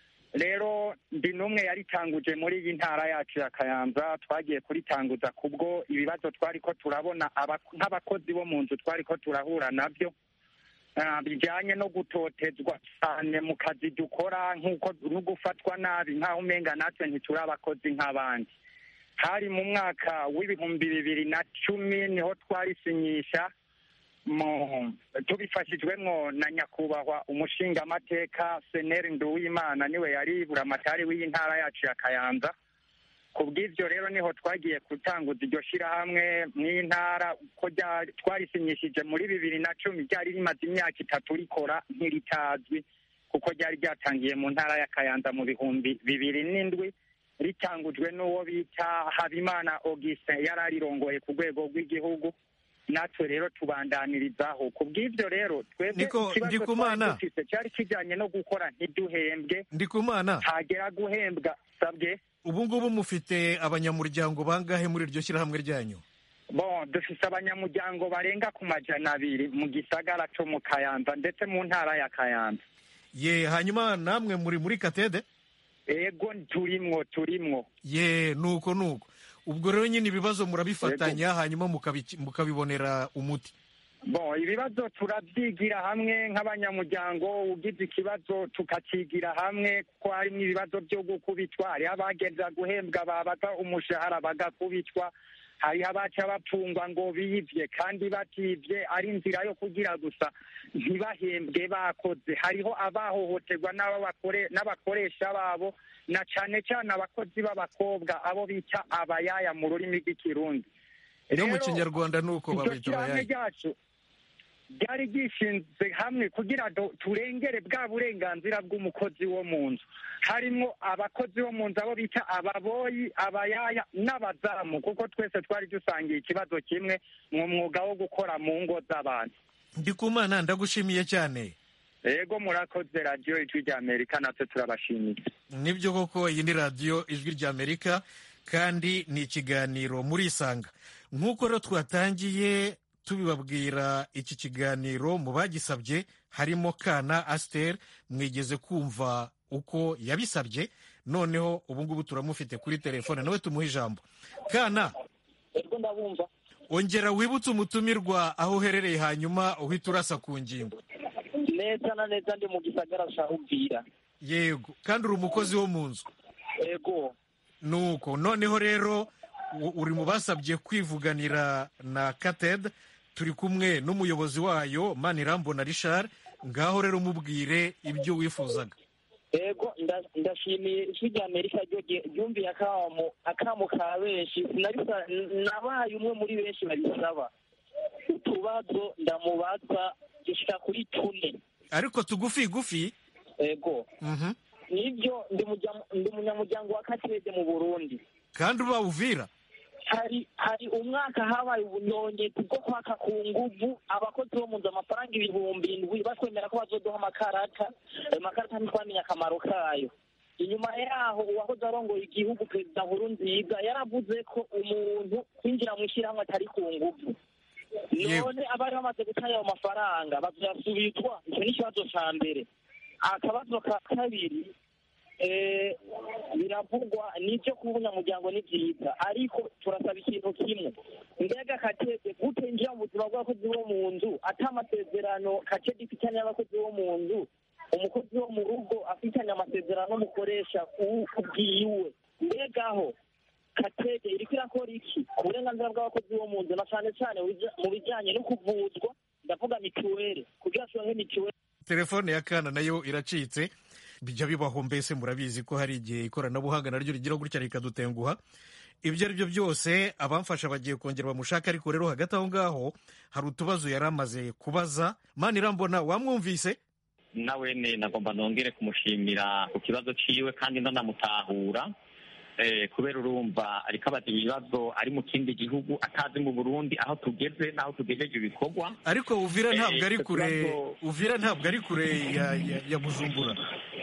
rero ndi n'umwe yaritanguje muri iyi ntara yacu ya kayanza twagiye kuritanguza kubwo ibibazo twari ko turabona aba- nk'abakozi bo mu nzu twari ko turahura nabyo ah, bijyanye no gutotezwa cyane mu kazi dukora nk'uko no gufatwa nabi nk'aho umenga natwe ntituri abakozi nk'abandi hari mu mwaka w'ibihumbi bibiri na cumi niho twarisinyisha mu tubifashijwemwo na nyakubahwa umushingamateka seneri nduwimana niwe yari buramatari w'iyi ntara yacu ya kayanza ku bw'ibyo rero niho twagiye gutanguza iryo shyirahamwe mw'iyi ntara ko ryari- twarisinyishije muri bibiri na cumi ryari rimaze imyaka itatu rikora ntiritazwi kuko ryari ryatangiye mu ntara ya kayanza mu bihumbi bibiri n'indwi ritangujwe n'uwo bita habimana augustin yari arirongoye ku rwego rw'igihugu natwe rero tubandanirizaho ku bw'ibyo rero twebwe Ndiko- ikibazo Ndikumana. twari dufise cyari kijyanye no gukora ntiduhembwe ndikumana hagera guhembwa sabwe ubu ngubu mufite abanyamuryango bangahe muri iryo shyirahamwe ryanyu bon dufise abanyamuryango barenga ku majana abiri mu gisagara co mu kayanza ndetse mu ntara ya kayanza ye hanyuma namwe muri muri katede ego turimwo turimwo ye nuko nuko ubwo rero nyine ibibazo murabifatanya hanyuma mukabi- mukabibonera umuti bon ibibazo turabyigira hamwe nk'abanyamuryango ugize ikibazo tukakigira hamwe kuko harimo ibibazo byo gukubitwa hariho abageza guhembwa babaga umushahara bagakubitwa hariho abaca bapfungwa ngo biyivye kandi bativye ari inzira yo kugira gusa ntibahembwe bakoze hariho abahohoterwa n'abakore- n'abakoresha babo na cane cane abakozi b'abakobwa abo bita abayaya mu rurimi rw'ikirundi no mu Rero, kinyarwanda nuko iryo babita shyirahamwe abayayi ryacu ryari ryishinze hamwe kugira ngo turengere bwa burenganzira bw'umukozi wo mu nzu harimo abakozi bo mu nzu abo bita ababoyi abayaya n'abazamu kuko twese twari dusangiye ikibazo kimwe mu mwuga wo gukora mu ngo z'abantu ndikumana ndagushimiye cyane ego murakoze radiyo ijwi rya amerika natwe turabashimiye nibyo koko iyi ni radiyo ijwi ry'amerika kandi ni ikiganiro murisanga nk'uko rero twatangiye tubibabwira iki kiganiro mu bagisabye harimo kana asiteri mwigeze kumva uko yabisabye noneho ubu ngubu turamufite kuri telefone nawe tumuhe ijambo kana ego ndabumva ongera wibutse umutumirwa aho uherereye hanyuma uhita urasa ku ngingo neza na neza ndi mu gisagara ca uvira yego kandi uri umukozi wo mu nzu ego nuko noneho rero u- uri mu basabye kwivuganira na kated turi kumwe n'umuyobozi wayo manirambona richard ngaho rero mubwire ibyo wifuzaga ego nda- ndashimiye ijwi rya amerika ryo rye- ryumviye akamo akamo ka benshi sinabisa nabaye umwe muri benshi babisaba utubazo ndamubaza dushika kuri tune ariko tugufi gufi ego mhm. nibyo ndi mujya- ndi umunyamuryango wa katede mu burundi kandi uba uvira hari hari umwaka habaye ubunyongezi bwo kwaka ku nguvu abakozi bo mu nzu amafaranga ibihumbi indwi batwemera ko bazoduha amakarata ayo makarata ntitwamenye akamaro kayo inyuma yaho uwahoze arongoye igihugu perezida nkuru nziza yaravuze ko umuntu kwinjira mu ishyirahamwe atari ku nguvu none abari bamaze gutanga ayo mafaranga bazoyasubizwa icyo ni ikibazo ca mbere akabazo ka kabiri eh, biravugwa nibyo kuba umunyamuryango ni byiza ariko turasaba ikintu kimwe mbega katede gute njya mu buzima bw'abakozi bo mu nzu ata amasezerano katede ifitanye n'abakozi bo mu nzu umukozi wo mu rugo afitanye amasezerano n'umukoresha u- ubwiwe mbegaho katede iriko irakora iki ku burenganzira bw'abakozi bo mu nzu na cane cane mu bija- mu bijanye no kuvuzwa ndavuga mituweli kugira turonke mituweli telefone ya kana nayo iracitse bijya bibaho mbese murabizi ko hari igihe ikoranabuhanga naryo rigira gutya rikadutenguha ibyo ari byo byose abamfasha bagiye kongera bamushaka ariko rero hagati aho ngaho hari utubazo yari amaze kubaza mani irambona wamwumvise nawe ne nagomba nongere kumushimira ku kibazo ciwe kandi ndanamutahura eh, kubera urumva ariko abaza ibibazo ari mu kindi gihugu atazi mu burundi aho tugeze n'aho tugejeje ibikorwa ariko uvira ntabwo Eh, ari icyo kure kibazo- uvira ntabwo ari kure ya, ya, ya bujumbura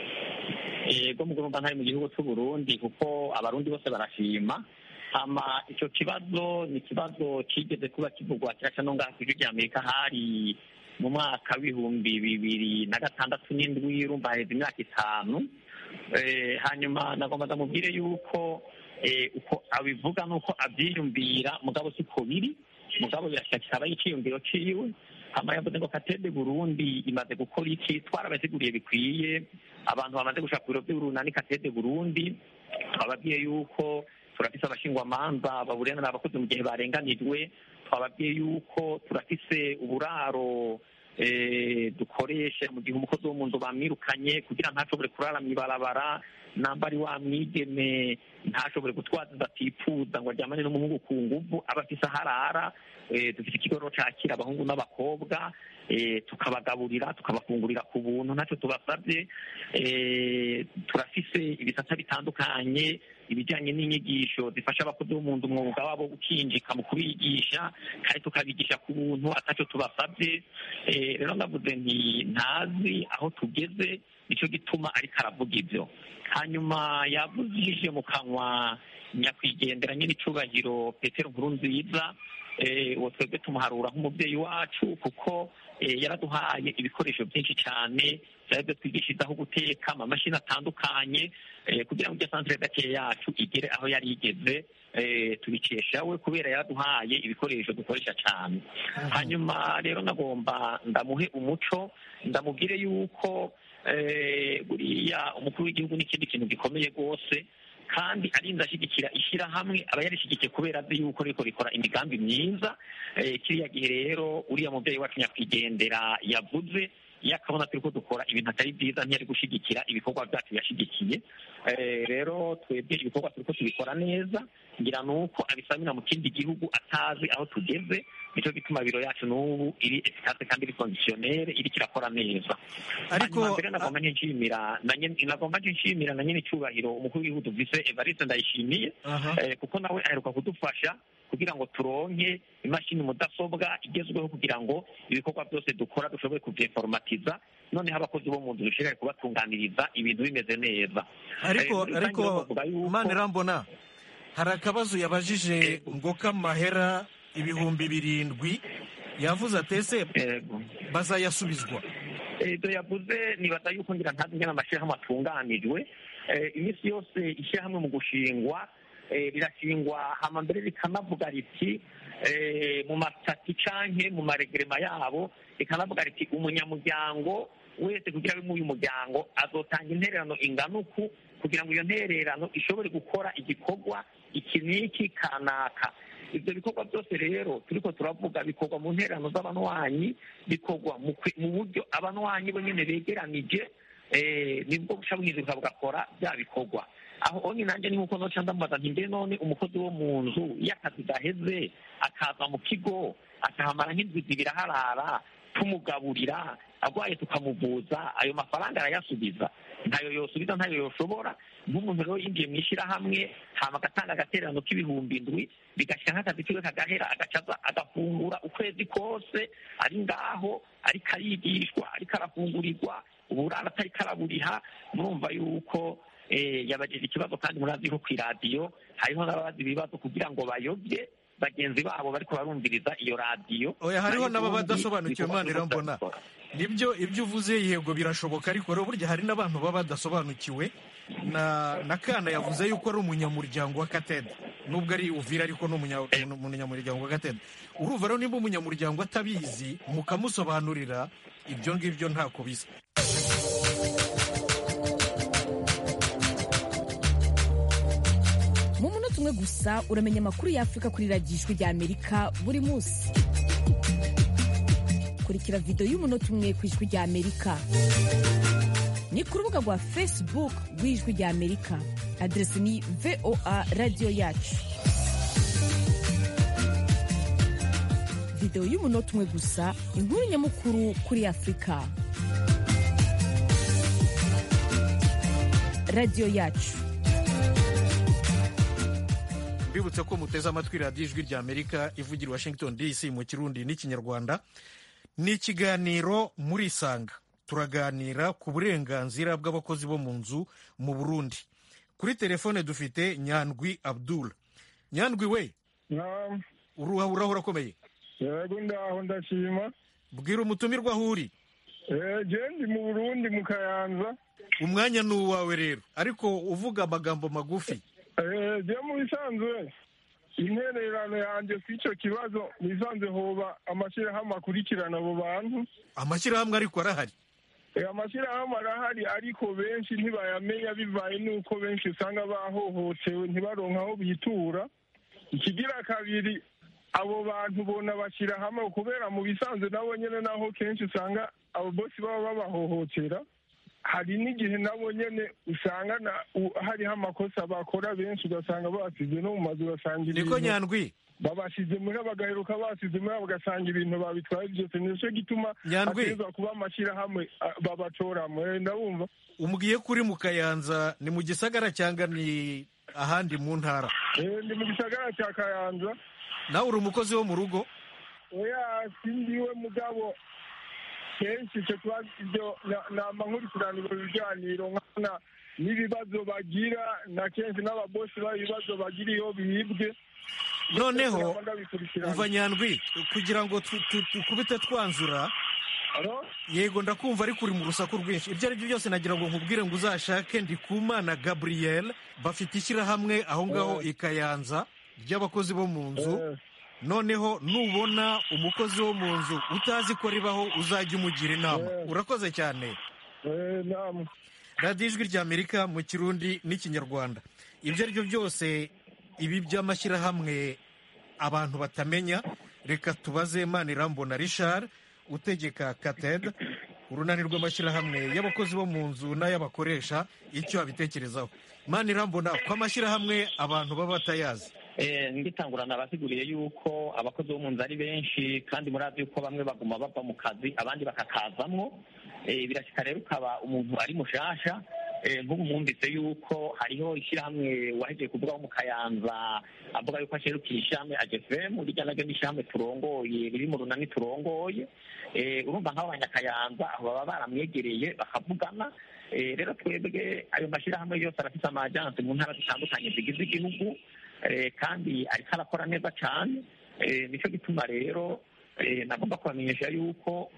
yego mu urumva ntari mu gihugu c'uburundi kuko abarundi bose barashima hama ico kibazo ni ikibazo cigeze kuba kivugwa kiraca no ngaha kw'ijwi rya amerika hari mu mwaka w'ibihumbi bibiri na gatandatu n'indwi urumva haheze imyaka itanu Eh, hanyuma nagomba ndamubwire yuko eh, uko abivuga nuko abyiyumvira mugabo siko biri mugabo birashakira aba y'iciyumviro ciwe hama yavuze ngo katede burundi imaze gukora iki twarabaziguriye bikwiye abantu bamaze gushaka ku biro by'urunani katede burundi twababwiye yuko turafise abashingwamanza baburenganira abakozi mu gihe barenganijwe twababwiye yuko turafise uburaro eh, dukoresha mu gihe umukozi wo mu nzu bamwirukanye kugira ntashobore kurara mw'ibarabara namba ari wa mwigeme ntashobore gutwaza inda atifuza ngo aryamane n'umuhungu ku nguvu aba afise aho arara Eh, dufite ikigo rero cakira abahungu n'abakobwa eh, tukabagaburira tukabafungurira ku buntu ntacyo tubasabye Eh, turafise ibisata bitandukanye ibijyanye n'inyigisho zifasha abakozi bo mu nzu umwuga wabo wo gukinjika mu kubigisha kandi tukabigisha ku buntu atacyo tubasabye Eh, rero ndavuze nti ntazi aho tugeze nicyo gituma ariko aravuga ibyo hanyuma yavuzije mu kanwa nyakwigendera nyine icubahiro petero nkuru nziza eh, uwo twebwe tumuharura nk'umubyeyi wacu kuko eh, yaraduhaye ibikoresho byinshi cyane byari byo twigishirizaho guteka amamashini atandukanye eh, kugira ngo iryo santere gake yacu igere aho yari igeze eh, tubikesha we kubera yaraduhaye ibikoresho dukoresha cyane hanyuma rero nagomba ndamuhe umuco ndamubwire yuko eh, buriya umukuru w'igihugu n'ikindi kintu gikomeye rwose kandi arinda ashyigikira ishyirahamwe aba yarishyigikiye kubera azi yuko riko rikora imigambi myiza Eh, kiriya gihe rero uriya mubyeyi wacu nyakwigendera yavuze iyo akabona turi ko dukora ibintu atari byiza ntiyari gushyigikira ibikorwa byacu yashyigikiye Eh, rero twebwe ibikorwa turi ko tubikora neza ngira ni uko abisamira mu kindi gihugu atazi aho tugeze nicyo gituma biro yacu n'ubu iri efikase kandi iri kondisiyonere iri kirakora neza Ariko- Hanyuma mbere nagomba nshimira na nyene- nagomba nshimira na nyine icyubahiro umukuru w'igihugu vise evariste ndayishimiye Aha. eh, kuko nawe aheruka kudufasha kugira ngo turonke imashini mudasobwa igezweho kugira ngo ibikorwa byose dukora dushobore kubyeforomatiza noneho abakozi bo mu nzu dushobore kubatunganiriza ibintu bimeze neza ariko Eh, muri ariko rusange bavuga yuko- mani irambona hari akabazo yabajije ngo k'amahera ibihumbi birindwi yavuze atese bazayasubizwa ibyo yavuze nibaza yuko ngira ntazi ingana amashyirahamwe atunganijwe Eh, iminsi yose ishyirahamwe mu gushingwa eh, rirashingwa hama mbere rikanavuga riti eh, mu masitati canke mu maregerema yabo rikanavuga riti umunyamuryango wese kugira abe muri uyu muryango azotanga intererano ingana uku kugira ngo iyo ntererano ishobore gukora igikorwa iki n'iki kanaka ibyo bikorwa byose rero turiko turavuga bikorwa mu ntererano z'abanywanyi bikorwa mu kwe- mu buryo abanywanyi bo nyene begeranije eh, nibwo buca bwiza bugakora bya bikorwa aho onye nanjye ni nkuko noca ndamubaza nti mbe none umukozi wo mu nzu iyo akazi gaheze akaza mu kigo akahamara nk'indwi zibiri aharara tumugaburira arwaye tukamuvuza ayo mafaranga arayasubiza ntayo yosubiza ntayo yoshobora nk'umuntu rero yinjiye mu ishyirahamwe hama agatanga agatererano k'ibihumbi indwi bigashyira nk'akazi kiwe kagahera agacaza agafungura ukwezi kose ari ngaho ariko arigishwa ariko arafungurirwa uburara atari karaburiha murumva yuko eh, yabajije ikibazo kandi murazi ko ku iradiyo hariho n'ababaza ibibazo kugira ngo bayobye bagenzi babo bariko barumviriza iyo radiyo oya hariho Nayo n'ababa ubundi badasobanukiwe ibikorwa mani turiko irambona turabikora. nibyo ibyo uvuze yego birashoboka ariko rero burya hari n'abantu baba badasobanukiwe na na kana yavuze yuko ari umunyamuryango wa katede nubwo ari uvira ariko ni umunya- ni umunyamuryango wa katede urumva rero niba umunyamuryango atabizi mukamusobanurira ibyo ngibyo ntako bisa mu munota umwe gusa uramenya amakuru y'afurika kuri radiyo ijwi rya amerika buri munsi kurikira videwo y'umunota umwe ku ijwi rya amerika ni ku rubuga rwa facebook rw'ijwi rya amerika aderesi ni voa radiyo yacu videwo y'umunota umwe gusa inkuru nyamukuru kuri afurika radiyo yacu mbibutse ko muteze amatwi radiyo ijwi rya amerika ivugira i washington dc mu kirundi n'ikinyarwanda ni ikiganiro muri isanga turaganira ku burenganzira bw'abakozi bo mu nzu mu burundi kuri telefone dufite nyandwi abdul nyandwi we uruha urahura akomeye yego ndaho ndashima bwira umutumirwa aho uri ndi mu burundi mu kayanza umwanya ni uwawe rero ariko uvuga amagambo magufi jya mu bisanzwe intererano yanjye ku icyo kibazo mu bisanzwe hoba amashyirahamwe akurikirana abo bantu amashyirahamwe ariko arahari amashyirahamwe arahari ariko benshi ntibayamenya bivaye n'uko benshi usanga bahohotewe ntibaronke aho bitura ikigira kabiri abo bantu bona bashyira hamwe kubera mu bisanzwe nabo nyine naho kenshi usanga abo bosi baba babahohotera hari n'igihe nabo nyine usanga hariho amakosa bakora benshi ugasanga basize no mu mazu ugasanga niko nyandwi babasize muri bagaheruka basize muri bagasanga ibintu babitwaye byose nicyo gituma hategerezwa kuba amashyirahamwe babatoramo ndabumva umbwiye kuri mu kayanza ni mu gisagara cyangwa ni ahandi mu ntara ni mu gisagara cya kayanza nawe uri umukozi wo mu rugo oya sindiwe mugabo kenshi icyo kibazo ibyo nama nkurikiranira ibiganiro nkana n'ibibazo bagira na kenshi n'ababosi babo ibibazo bagira iyo bibwe noneho umva nyandwi kugira ngo tukubite twanzura yego ndakumva ariko uri mu rusaku rwinshi ibyo ari byo byose nagira ngo nkubwire ngo uzashake ndikumana gabriel bafite ishyirahamwe aho ngaho i kayanza ry'abakozi bo mu nzu noneho nubona umukozi wo mu nzu utazi ko ribaho uzajya umugira inama urakoze cyane radiyo ijwi ry'amerika mu kirundi n'ikinyarwanda ibyo ari byo byose ibi by'amashyirahamwe abantu batamenya reka tubaze manirambona richard utegeka kated urunani rw'amashyirahamwe y'abakozi bo mu nzu n'ay'abakoresha icyo abitekerezaho manirambona ko amashyirahamwe abantu baba batayazi ngitangurana abasiguriye yuko abakozi bo mu nzu ari benshi kandi murazi yuko bamwe baguma bava mu kazi abandi bakakazamwo birashyika rero ukaba umuntu ari mushasha nk'ubu mwumvise yuko hariho ishyirahamwe wahejeje kuvugaho mu kayanza avuga yuko asherukira ishyirahamwe agefemu rijya naryo n'ishyirahamwe turongoye riri mu runani turongoye urumva nk'abo banyakayanza aho baba baramwegereye bakavugana rero twebwe ayo mashyirahamwe yose arafite amajansi mu ntara zitandukanye zigize igihugu kandi ariko arakora neza cyane nicyo gituma rero nagomba kubamenyesha yuko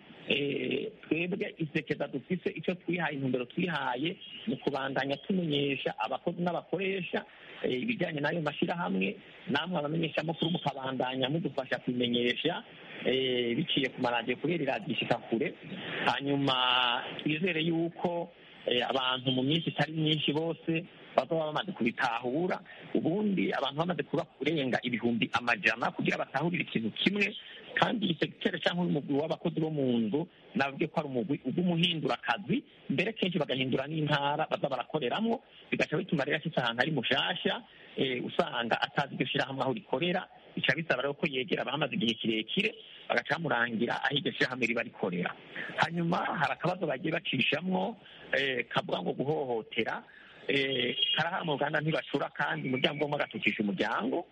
twebwe isekeza dufise icyo twihaye intumbero twihaye mu kubandanya tumenyesha abakozi n'abakoresha ibijyanye n'ayo mashyirahamwe namwe abamenyeshamakuru mukabandanya mudufasha kubimenyesha biciye ku maradiyo kubera iradiyo ishika kure hanyuma twizere yuko abantu mu minsi itari myinshi bose bazaba bamaze kubitahura ubundi abantu bamaze kuba kurenga ibihumbi amajana kugira batahurire ikintu kimwe kandi isekiteri cyangwa umugwi w'abakozi bo mu nzu navuge ko ari umugwi ugumuhindura akazi mbere kenshi bagahindura n'intara baza barakoreramo bigaca bituma rero ashitse ahantu ari mushasha usanga atazi iryo shyirahamwe aho rikorera bica bisaba rero ko yegera abahamaze igihe kirekire bagaca bamurangira aho iryo shyirahamwe riba rikorera hanyuma hari akabazo bagiye bacishamwo kavuga ngo guhohotera karahara mu ruganda ntibacura kandi umuryango umwe agatukisha umuryango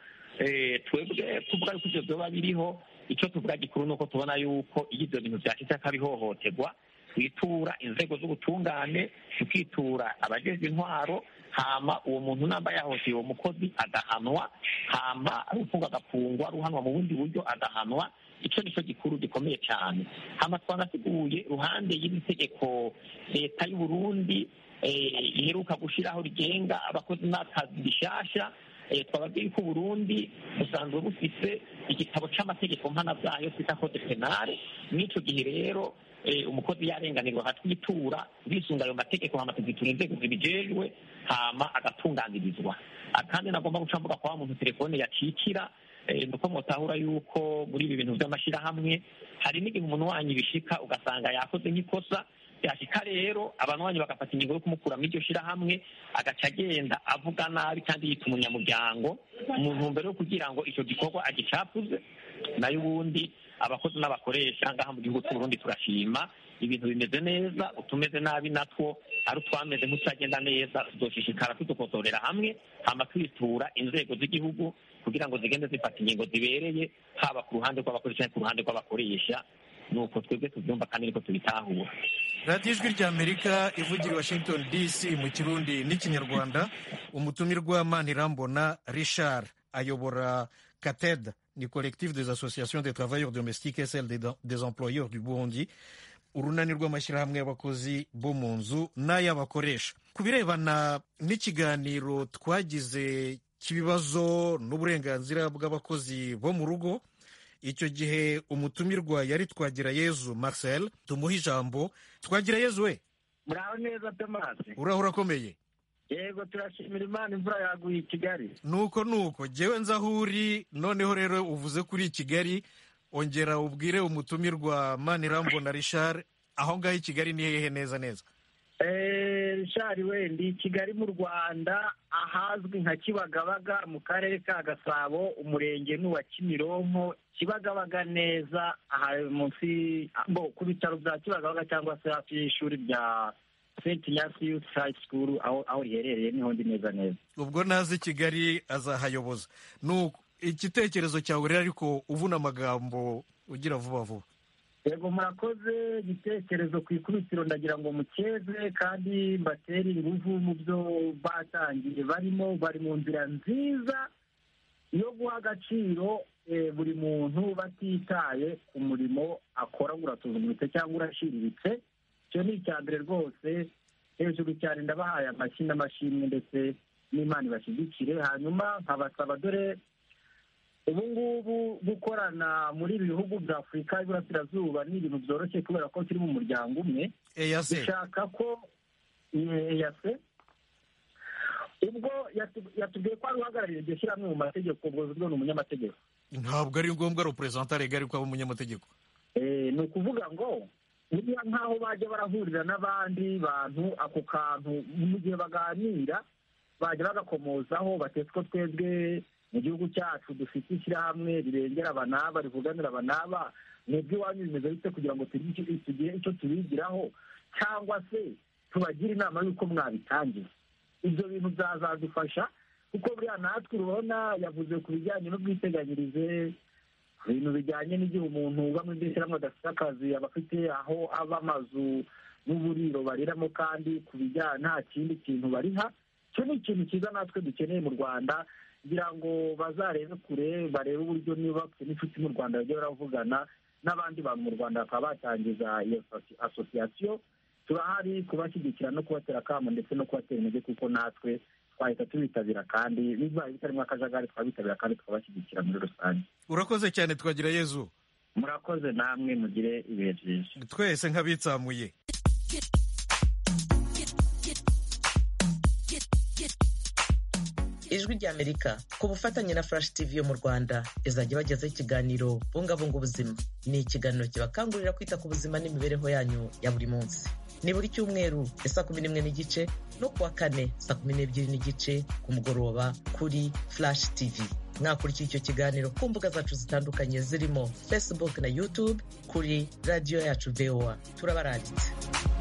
twebwe tuvuga yuko ibyo byoba biriho icyo tuvuga gikuru ni uko tubona yuko iyo ibyo bintu byashyitse akabihohoterwa twitura inzego z'ubutungane tukitura abajejwe intwaro hama uwo muntu namba yahohoteye uwo mukozi agahanwa hama ufunga agafungwa ruhanwa mu bundi buryo agahanwa icyo nicyo gikuru gikomeye cyane hama twanasiguye ruhande y'iri tegeko leta y'u Burundi iheruka gushyiraho rigenga abakozi n'akazi bishasha twababwiye ko Burundi busanzwe bufite igitabo cy'amategeko mpanabyayo twita code penale n'icyo gihe rero umukozi yarenganirwa akatwitura bisunga ayo mategeko hama tuzitura inzego zibijejwe hama agatunganirizwa kandi nagomba guca mvuga kwa muntu telefone yacikira nuko mutahura yuko muri ibi bintu by'amashyirahamwe hari n'igihe umuntu wanyu bishika ugasanga yakoze nk'ikosa byashika rero abantu banyu bagafata ingingo yo kumukura muri iryo shyirahamwe agaca agenda avuga nabi kandi yita umunyamuryango mu ntumbero yo kugira ngo icyo gikorwa agicapuze nayo ubundi abakozi n'abakoresha ngaha mu gihugu cy'uburundi turashima ibintu bimeze neza utumeze nabi natwo ari utwameze nk'utagenda neza tuzoshishikara tudukosorera hamwe hama twitura inzego z'igihugu kugira ngo zigende zifata ingingo zibereye haba ku ruhande rw'abakoresha no ku ruhande rw'abakoresha nuko twebwe tubyumva kandi niko tubitahura radiyo ijwi ry'amerika ivugira i washington dc mu kirundi n'ikinyarwanda umutumirwa manirambona richard ayobora kated ni collectif des associations des travailleurs domestiques et celle des, des employeurs du burundi urunani rw'amashyirahamwe y'abakozi bo mu nzu n'ay'abakoresha ku birebana n'ikiganiro twagize cy'ibibazo n'uburenganzira bw'abakozi bo mu rugo icyo gihe umutumirwa yari twagira yezu marcel tumuha ijambo twagira yezu we muraho neza tomasi uraho urakomeye yego turashimira imana imvura yaguye i kigali nuko nuko jyewe nzi aho uri noneho rero uvuze kuri kigali ongera ubwire umutumirwa manirambona richard aho ngaho i kigali ni hehe neza neza rishari wendi kigali mu rwanda ahazwi nka kibagabaga mu karere ka gasabo umurenge n'uwa kimironko kibagabaga neza aha munsi ku bitaro bya kibagabaga cyangwa se hafi y'ishuri rya st nyasi youth high school aho aho riherereye niho ndi neza neza ubwo nazi kigali azahayoboza nuko igitekerezo cyawe rero ariko uvuna amagambo ugira vuba vuba yego murakoze igitekerezo ku ikubitiro ndagira ngo mukeze kandi mbatere ingufu mu byo batangiye barimo bari mu nzira nziza yo guha agaciro buri muntu batitaye ku murimo akora urasuzuguritse cyangwa urashiriritse icyo ni icya mbere rwose hejuru cyane ndabahaye amashyi n'amashimwe ndetse n'imana ibashyigikire hanyuma nkabasaba dore ubu ngubu gukorana muri ibi bihugu bya afurika y'iburasirazuba ni ibintu byoroshye kubera ko turi mu muryango umwe dushaka ko eyase ubwo yatubwiye ko ari uhagarariye iryo shyirahamwe mu mategeko ubwo ni umunyamategeko ntabwo ari ngombwa ari perezida regari ko aba umunyamategeko ni ukuvuga ngo buriya nk'aho bajya barahurira n'abandi bantu ako kantu mu gihe baganira bajya bagakomozaho batetse ko twebwe mu gihugu cyacu dufite ishyirahamwe rirengera aba n'aba rivuganira aba n'aba mwebwe iwanyu bimeze bite kugira ngo tugire icyo tubigiraho cyangwa se tubagire inama y'uko mwabitangiza ibyo bintu byazadufasha kuko buriya natwe urabona yavuze ku bijyanye n'ubwiteganyirize ku bintu bijyanye n'igihe umuntu uba muri iryo shyirahamwe adafite akazi aba afite aho aba amazu n'uburiro bariramo kandi ku bijyanye nta kindi kintu bariha icyo ni ikintu cyiza natwe dukeneye mu rwanda kugira ngo bazarebe kure barebe uburyo niba bafite n'inshuti mu rwanda bajya baravugana n'abandi bantu mu rwanda bakaba batangiza iyo asosiyasiyo turahari kubashyigikira no kubatera akamo ndetse no kubatera intege kuko natwe twahita tubitabira kandi bibaye bitarimo akajagari twabitabira kandi tukabashyigikira muri rusange urakoze cyane twagira yezu murakoze namwe mugire ibihe byiza twese nk'abitsamuye ijwi ry'amerika ku bufatanye na flash tv yo mu rwanda izajya ibagezaho ikiganiro bungabunga ubuzima ni ikiganiro kibakangurira kwita ku buzima n'imibereho yanyu ya buri munsi ni buri cyumweru ya saa kumi n'imwe n'igice no kuwa kane saa kumi n'ebyiri n'igice ku mugoroba kuri flash tv mwakurikira icyo kiganiro ku mbuga zacu zitandukanye zirimo facebook na youtube kuri radiyo yacu voa turabaranditse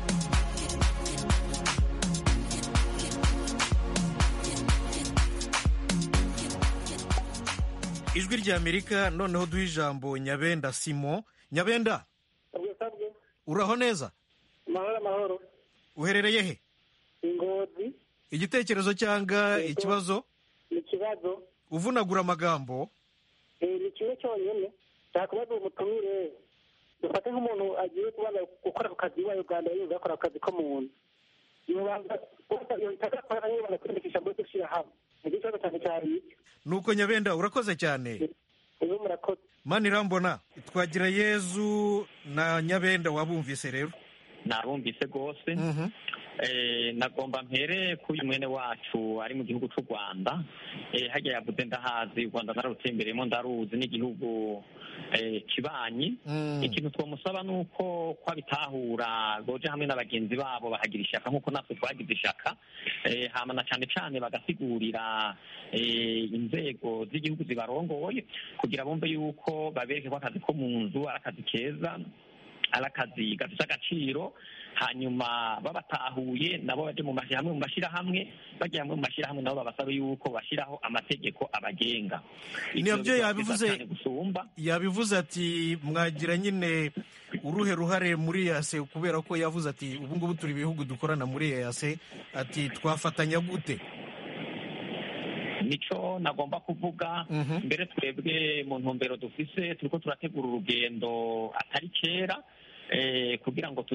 ijwi ry'amerika noneho duha ijambo nyabenda simo nyabenda uraho neza amahoro amahoro uherereye he ingozi igitekerezo cyangwa ikibazo ni ikibazo uvunagura amagambo ni kimwe cyonyine nshaka kubaza umutumire dufate nk'umuntu agiye kubanza gukora ku kazi iwawe uganda yumva yakora ku kazi ko mu nzu yobanza yohita agakora yibanda kwiyandikisha muri iryo hamwe ni ikibazo cyane cyane icyo nuko nyabenda urakoze cyane ubu murakoze mani irambona twagira yezu na nyabenda wabumvise rero nabumvise rwose nagomba mpere kuri mwene wacu ari mu gihugu cy'u rwanda hajya yavuze ndahazi u rwanda nararutsembereyemo ndaruzi n'igihugu kibanyi ikintu twamusaba ni uko ko abitahura boje hamwe na bagenzi babo bahagira ishyaka nk'uko natwe twagize ishyaka hama na cyane cyane bagasigurira inzego z'igihugu zibarongoye kugira bumve yuko babereke ko akazi ko mu nzu ari akazi keza ari akazi gafite agaciro hanyuma babatahuye nabo baje mu hamwe mu mashyirahamwe bajya hamwe mu mashyirahamwe nabo babasaba yuko bashyiraho amategeko abagenga nabyo yabivuze yabivuze ati mwagira nyine uruhe ruhare muri yase kubera ko yavuze ati ubu ngubu turi ibihugu dukorana muri yase ati twafatanya gute nico nagomba kuvuga mbere twebwe mu ntumbero dufise turiko turategura urugendo atari kera eh, kugira ngo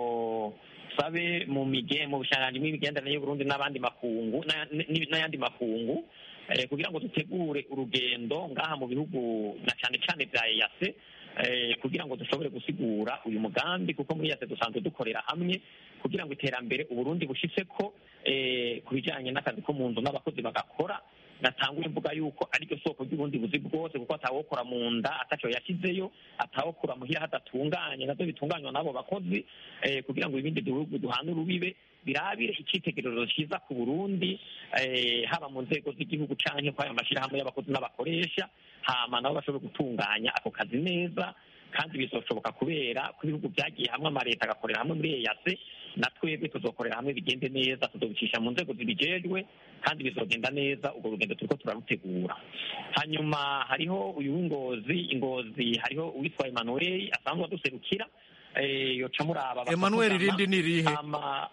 tuzosabe mu mige mu bushanganji bw'imigenderanire y'uburundi n'abandi makungu n'aya- n- n'ayandi makungu eh, kugira ngo dutegure urugendo ngaha mu bihugu na cane cane vya eyase eh, kugira ngo dushobore gusigura uyu mugambi kuko muri yase dusanzwe dukorera hamwe kugira ngo iterambere uburundi bushitseko eh, ku bijanye n'akazi ko mu nzu n'abakozi bagakora natangura imvuga yuko ariryo soko ry'ubundi buzi bwose kuko atawokora mu nda ataco yashyizeyo atawokora muhira hadatunganye navyo bitunganywa n'abo bakozi eh, kugira ngo ibindi bihugu duhana urubibe birabire icitegererezo cyiza ku burundi eh, haba mu nzego z'igihugu canke kw'ayo mashirahamwe y'abakozi n'abakoresha hama nabo bashobore gutunganya ako kazi neza kandi bizoshoboka kubera ko ibihugu byagiye hamwe amaleta agakorera hamwe muri eyase na twebwe tuzokorera hamwe bigende neza tuzobicisha mu nzego zibijejwe kandi bizogenda neza urwo rugendo turiko turarutegura hanyuma hariho uyu w'ingozi ingozi hariho uwitwa emmanuel asanzwe aduserukira eh, yoca muraba Emmanuel bakavugana. irindi ni irihe? Hama,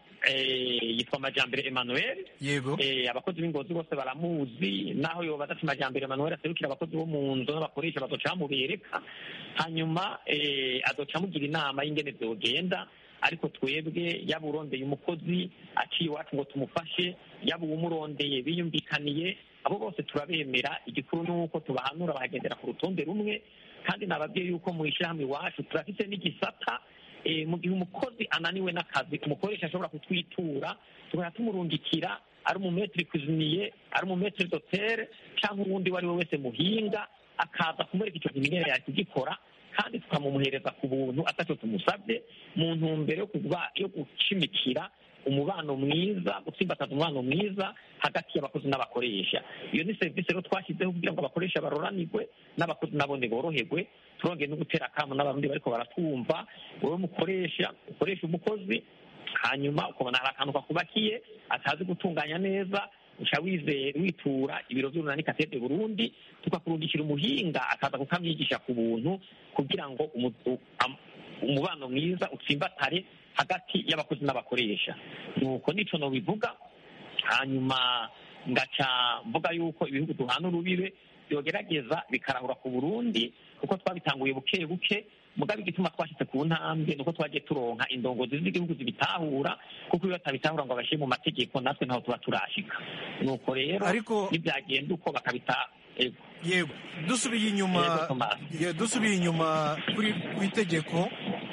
eh, yitwa majambere emmanuel yego eh, abakozi b'ingozi bose baramuzi naho yoba adafite amajambere Emmanuel aserukira abakozi bo mu nzu n'abakoresha bazoca bamubereka hanyuma eh, azoca amugira inama y'ingene vyogenda ariko twebwe yaba urondeye umukozi aciye iwacu ngo tumufashe yaba uwumurondeye biyumvikaniye abo bose turabemera igikuru ni uko tubahanura bakagendera ku rutonde rumwe kandi nababwiye yuko mu ishyirahamwe iwacu turafite n'igisata eh, mu gihe umukozi ananiwe n'akazi umukoresha ashobora kutwitura tugahita tumurungikira ari umumetiri kuziniye ari umumetiri dotere cyangwa uwundi uwo ari we wese muhinga akaza kumwereka icyo kintu ingene yari kugikora kandi tukamumuhereza ku buntu atacyo tumusabye mu ntumbero yo kuba yo gucimikira umubano mwiza gutsimbataza umubano mwiza hagati y'abakozi n'abakoresha iyo ni serivisi rero twashyizeho kugira ngo abakoresha baroranirwe n'abakozi nabone boroherwe turongeye no gutera akamu n'abarundi bariko baratwumva wowe mukoresha ukoresha umukozi hanyuma ukabona hari akantu kakubakiye atazi gutunganya neza uca wizera witura ibiro by'urunani katede burundi tukakurungikira umuhinga akaza kukamwigisha ku buntu kugira ngo umu- u- am- umubano mwiza utsimbatare hagati y'abakozi n'abakoresha nuko nico nobivuga hanyuma ngaca mvuga yuko ibihugu duhana urubibe byogerageza bikarahura ku burundi kuko twabitanguye buke buke mugabe igituma twashyize ku ntambwe nuko twagiye turonka indongozi z'igihugu zibitahura kuko iyo batabitahura ngo babashyire mu mategeko natwe ntaho tuba turashika nuko rero Ariko- nibyagenda uko bakabita ego yego dusubiye inyuma Yego, Thomas. ye- dusubiye inyuma kuri ku itegeko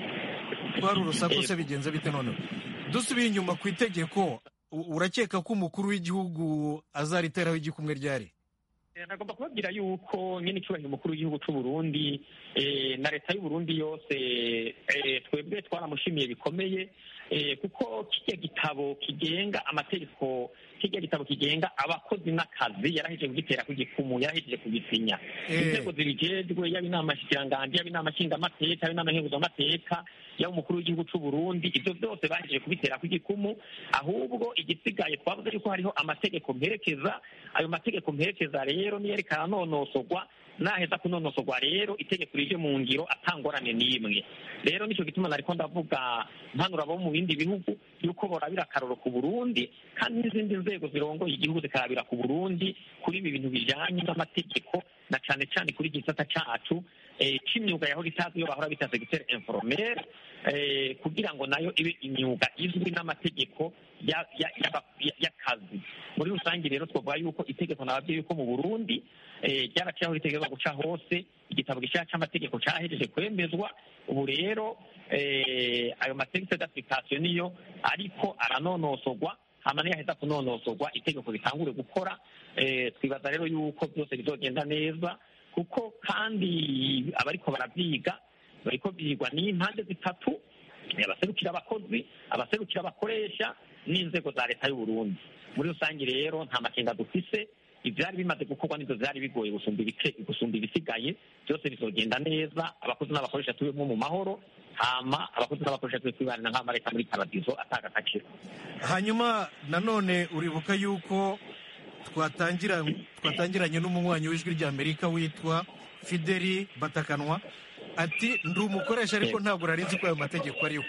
twari urusaku se bigenze bite noneho dusubiye inyuma ku itegeko u- urakeka ko umukuru w'igihugu azariteraho igikumwe ryari Eh, nagomba kubabwira yuko nyine icyubahiro umukuru w'igihugu cy'u Burundi eh, na leta y'u Burundi yose eh, twebwe twaramushimiye bikomeye eh, kuko kijya gitabo kigenga amategeko kijya gitabo kigenga abakozi n'akazi yarahejeje kugitera ku gikumu yarahejeje kugisinya Eh. inzego zibijejwe yaba inama nshikiranganji yaba inama nshingamateka yaba inama nkenguzamateka yaba umukuru w'igihugu cy'u Burundi ibyo byose bahejeje kubitera ku gikumu ahubwo igisigaye twavuze yuko hariho amategeko mperekeza ayo mategeko mperekeza rero niyo ariko aranonosorwa naheza kunonosorwa rero itegeko rije mu ngiro atangorane n'imwe rero nicyo gituma nariko ndavuga mpanura abo mu bindi bihugu yuko borabira akaroro ku burundi kandi n'izindi nzego zirongoye igihugu zikarabira ku burundi kuri ibi bintu bijanye n'amategeko na cane cane kuri iki gisata cacu eh, c'imyuga yahora itazi iyo bahora bita segiteri informel eh, kugira ngo nayo ibe imyuga izwi n'amategeko ya- ya- y'aba- ya- y'akazi muri rusange rero twavuga yuko itegeko nababwiye yuko mu burundi eh, ryaraciye aho ritegerezwa guca hose igitabo gishya c'amategeko cahejeje kwemezwa ubu rero eh, ayo mategeko d'application niyo ariko aranonosorwa hama niyaheza kunonosorwa itegeko ritangure gukora eh, twibaza rero yuko byose bizogenda neza kuko kandi abariko baravyiga bariko byigwa n'impande zitatu abaserukira abakozi abaserukira abakoresha n'inzego za leta y'u Burundi muri rusange rero nta makenga dufise ivyari bimaze gukorwa nivyo vyari bigoye gusumba ibice gusumba ibisigaye byose bizogenda neza abakozi n'abakoresha tubemo mu mahoro hama abakozi n'abakoresha tube twibanira nk'amareka muri paradizo atanga agaciro hanyuma nanone uribuka yuko twatangira twatangiranye n'umunywanyi w'ijwi ry'amerika witwa fideli batakanwa ati ndi umukoresha ariko ntabwo nari nzi ko ayo mategeko ariho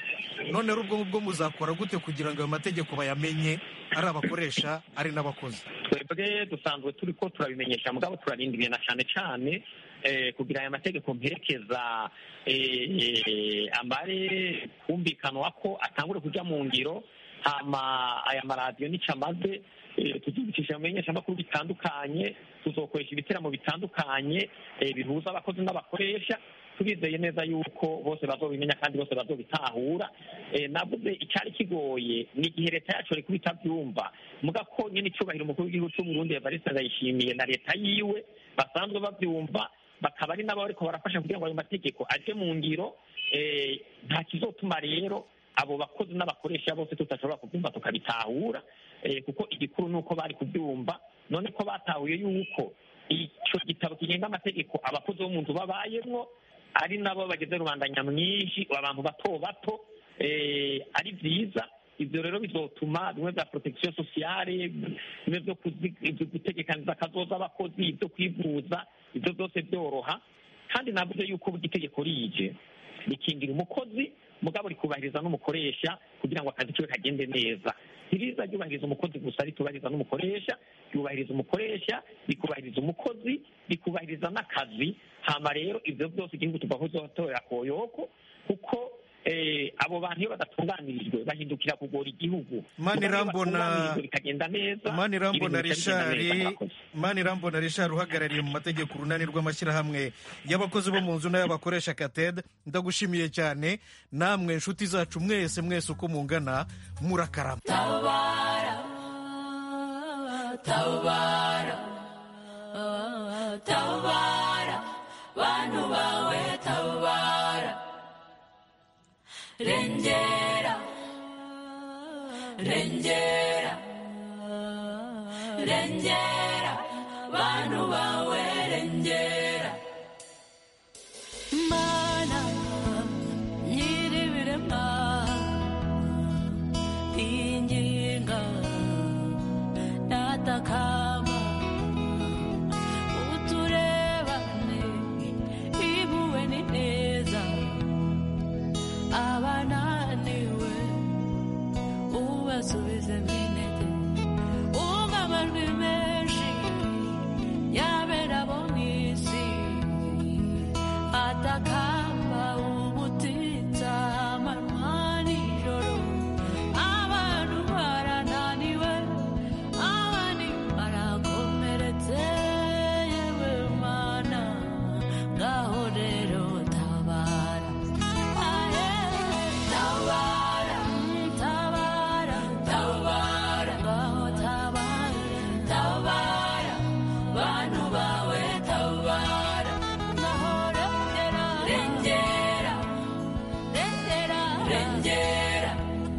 none rero ubwo ngubwo muzakora gute kugira ngo ayo mategeko bayamenye ari abakoresha ari n'abakozi twebwe dusanzwe turi ko turabimenyesha mugabo turarindiriye na cyane cyane eh, kugira aya mategeko mperekeza eh, amare kumvikanwa ko atangure kuja mu ngiro hama aya maradiyo nicyo amaze eh, tuzibicisha mu bimenyeshamakuru bitandukanye tuzokoresha ibiteramo bitandukanye eh, bihuza abakozi n'abakoresha turizeye neza yuko bose bazobimenya kandi bose bazobitahura eh, navuze icyari kigoye ni igihe leta yacu ariko itabyumva muga ko nyine icyubahiro umukuru w'igihugu cy'u Burundi Evariste Ndayishimiye na leta yiwe basanzwe babyumva bakaba ari nabo bariko barafasha kugira ngo ayo mategeko aje mu ngiro eh, nta kizotuma rero abo bakozi n'abakoresha bose tutashobora kubyumva tukabitahura eh, kuko igikuru ni uko bari kubyumva none ko batahuye yuko icyo gitabo kigenga amategeko abakozi bo mu nzu babayemwo ari nabo bageze rubanda nyamwinshi abantu bato bato eh, ari byiza ibyo rero bizotuma bimwe bya protection sociale bimwe byo kuzi- ibyo gutegekaniza akazoza abakozi ibyo kwivuza ibyo byose byoroha kandi navuze yuko burya itegeko rije rikingira umukozi mugabo rikubahiriza n'umukoresha kugira ngo akazi kiwe kagende neza ntiriza ryubahiriza umukozi gusa ritubahiriza n'umukoresha ryubahiriza umukoresha rikubahiriza umukozi rikubahiriza n'akazi hama rero ibyo byose igihugu tuvaho zotorera koyoko kuko eh, abo bantu iyo badatunganirijwe bahindukira kugora igihugu Mani Mugabo iyo Rambona- batunganirijwe bikagenda neza mani rambona ibintu bica bigenda neza rishari murakoze. mani rambona rishari uhagarariye mu mategeko urunani rw'amashyirahamwe y'abakozi bo mu nzu n'ay'abakoresha kated ndagushimiye cyane namwe inshuti zacu mwese mwese uko mungana murakarama tabara tabara tabara bantu bawe tabara rengera rengera rengera bantu bawe rengera mana nyiribirema inginga natakama uturebane ibuwe ni neza abananiwe ubasubize minete umva amajwi menshi yabera bo mu isi atakamba ubutitsa amanywa nijoro abantu barananiwe abandi barakomeretse yewe mana ngaho rero tabara aye tabara tabara tabara ngaho tabara tabara bantu bawe tabara ngaho rengera rengera rengera rengera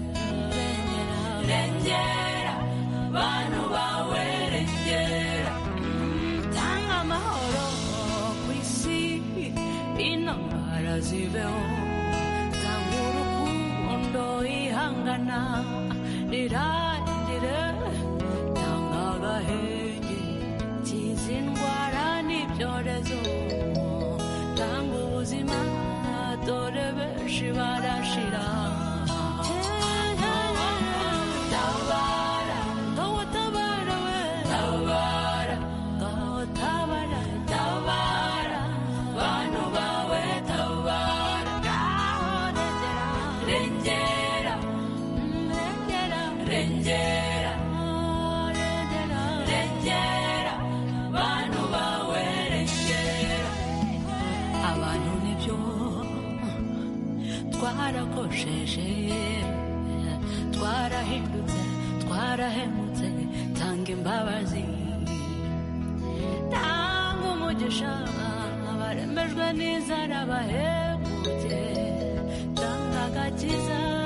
rengera bantu bawe rengera tanga amahoro ku isi intambara zibeho tanga urukundo ihangana rirangire tanga agahenge kiza indwara n'ibyorezo tanga ubuzima dore benshi barashira tabara ngaho tabara we tabara ngaho tabara tabara bantu bawe tabara ngaho rengera rengera rengera rengera rengera bantu bawe rengera abantu nibyo twarakosheje twarahindutse twarahemutse tanga imbabazi tanga umugisha abaremejwe n'inzara bahemutse tanga agakiza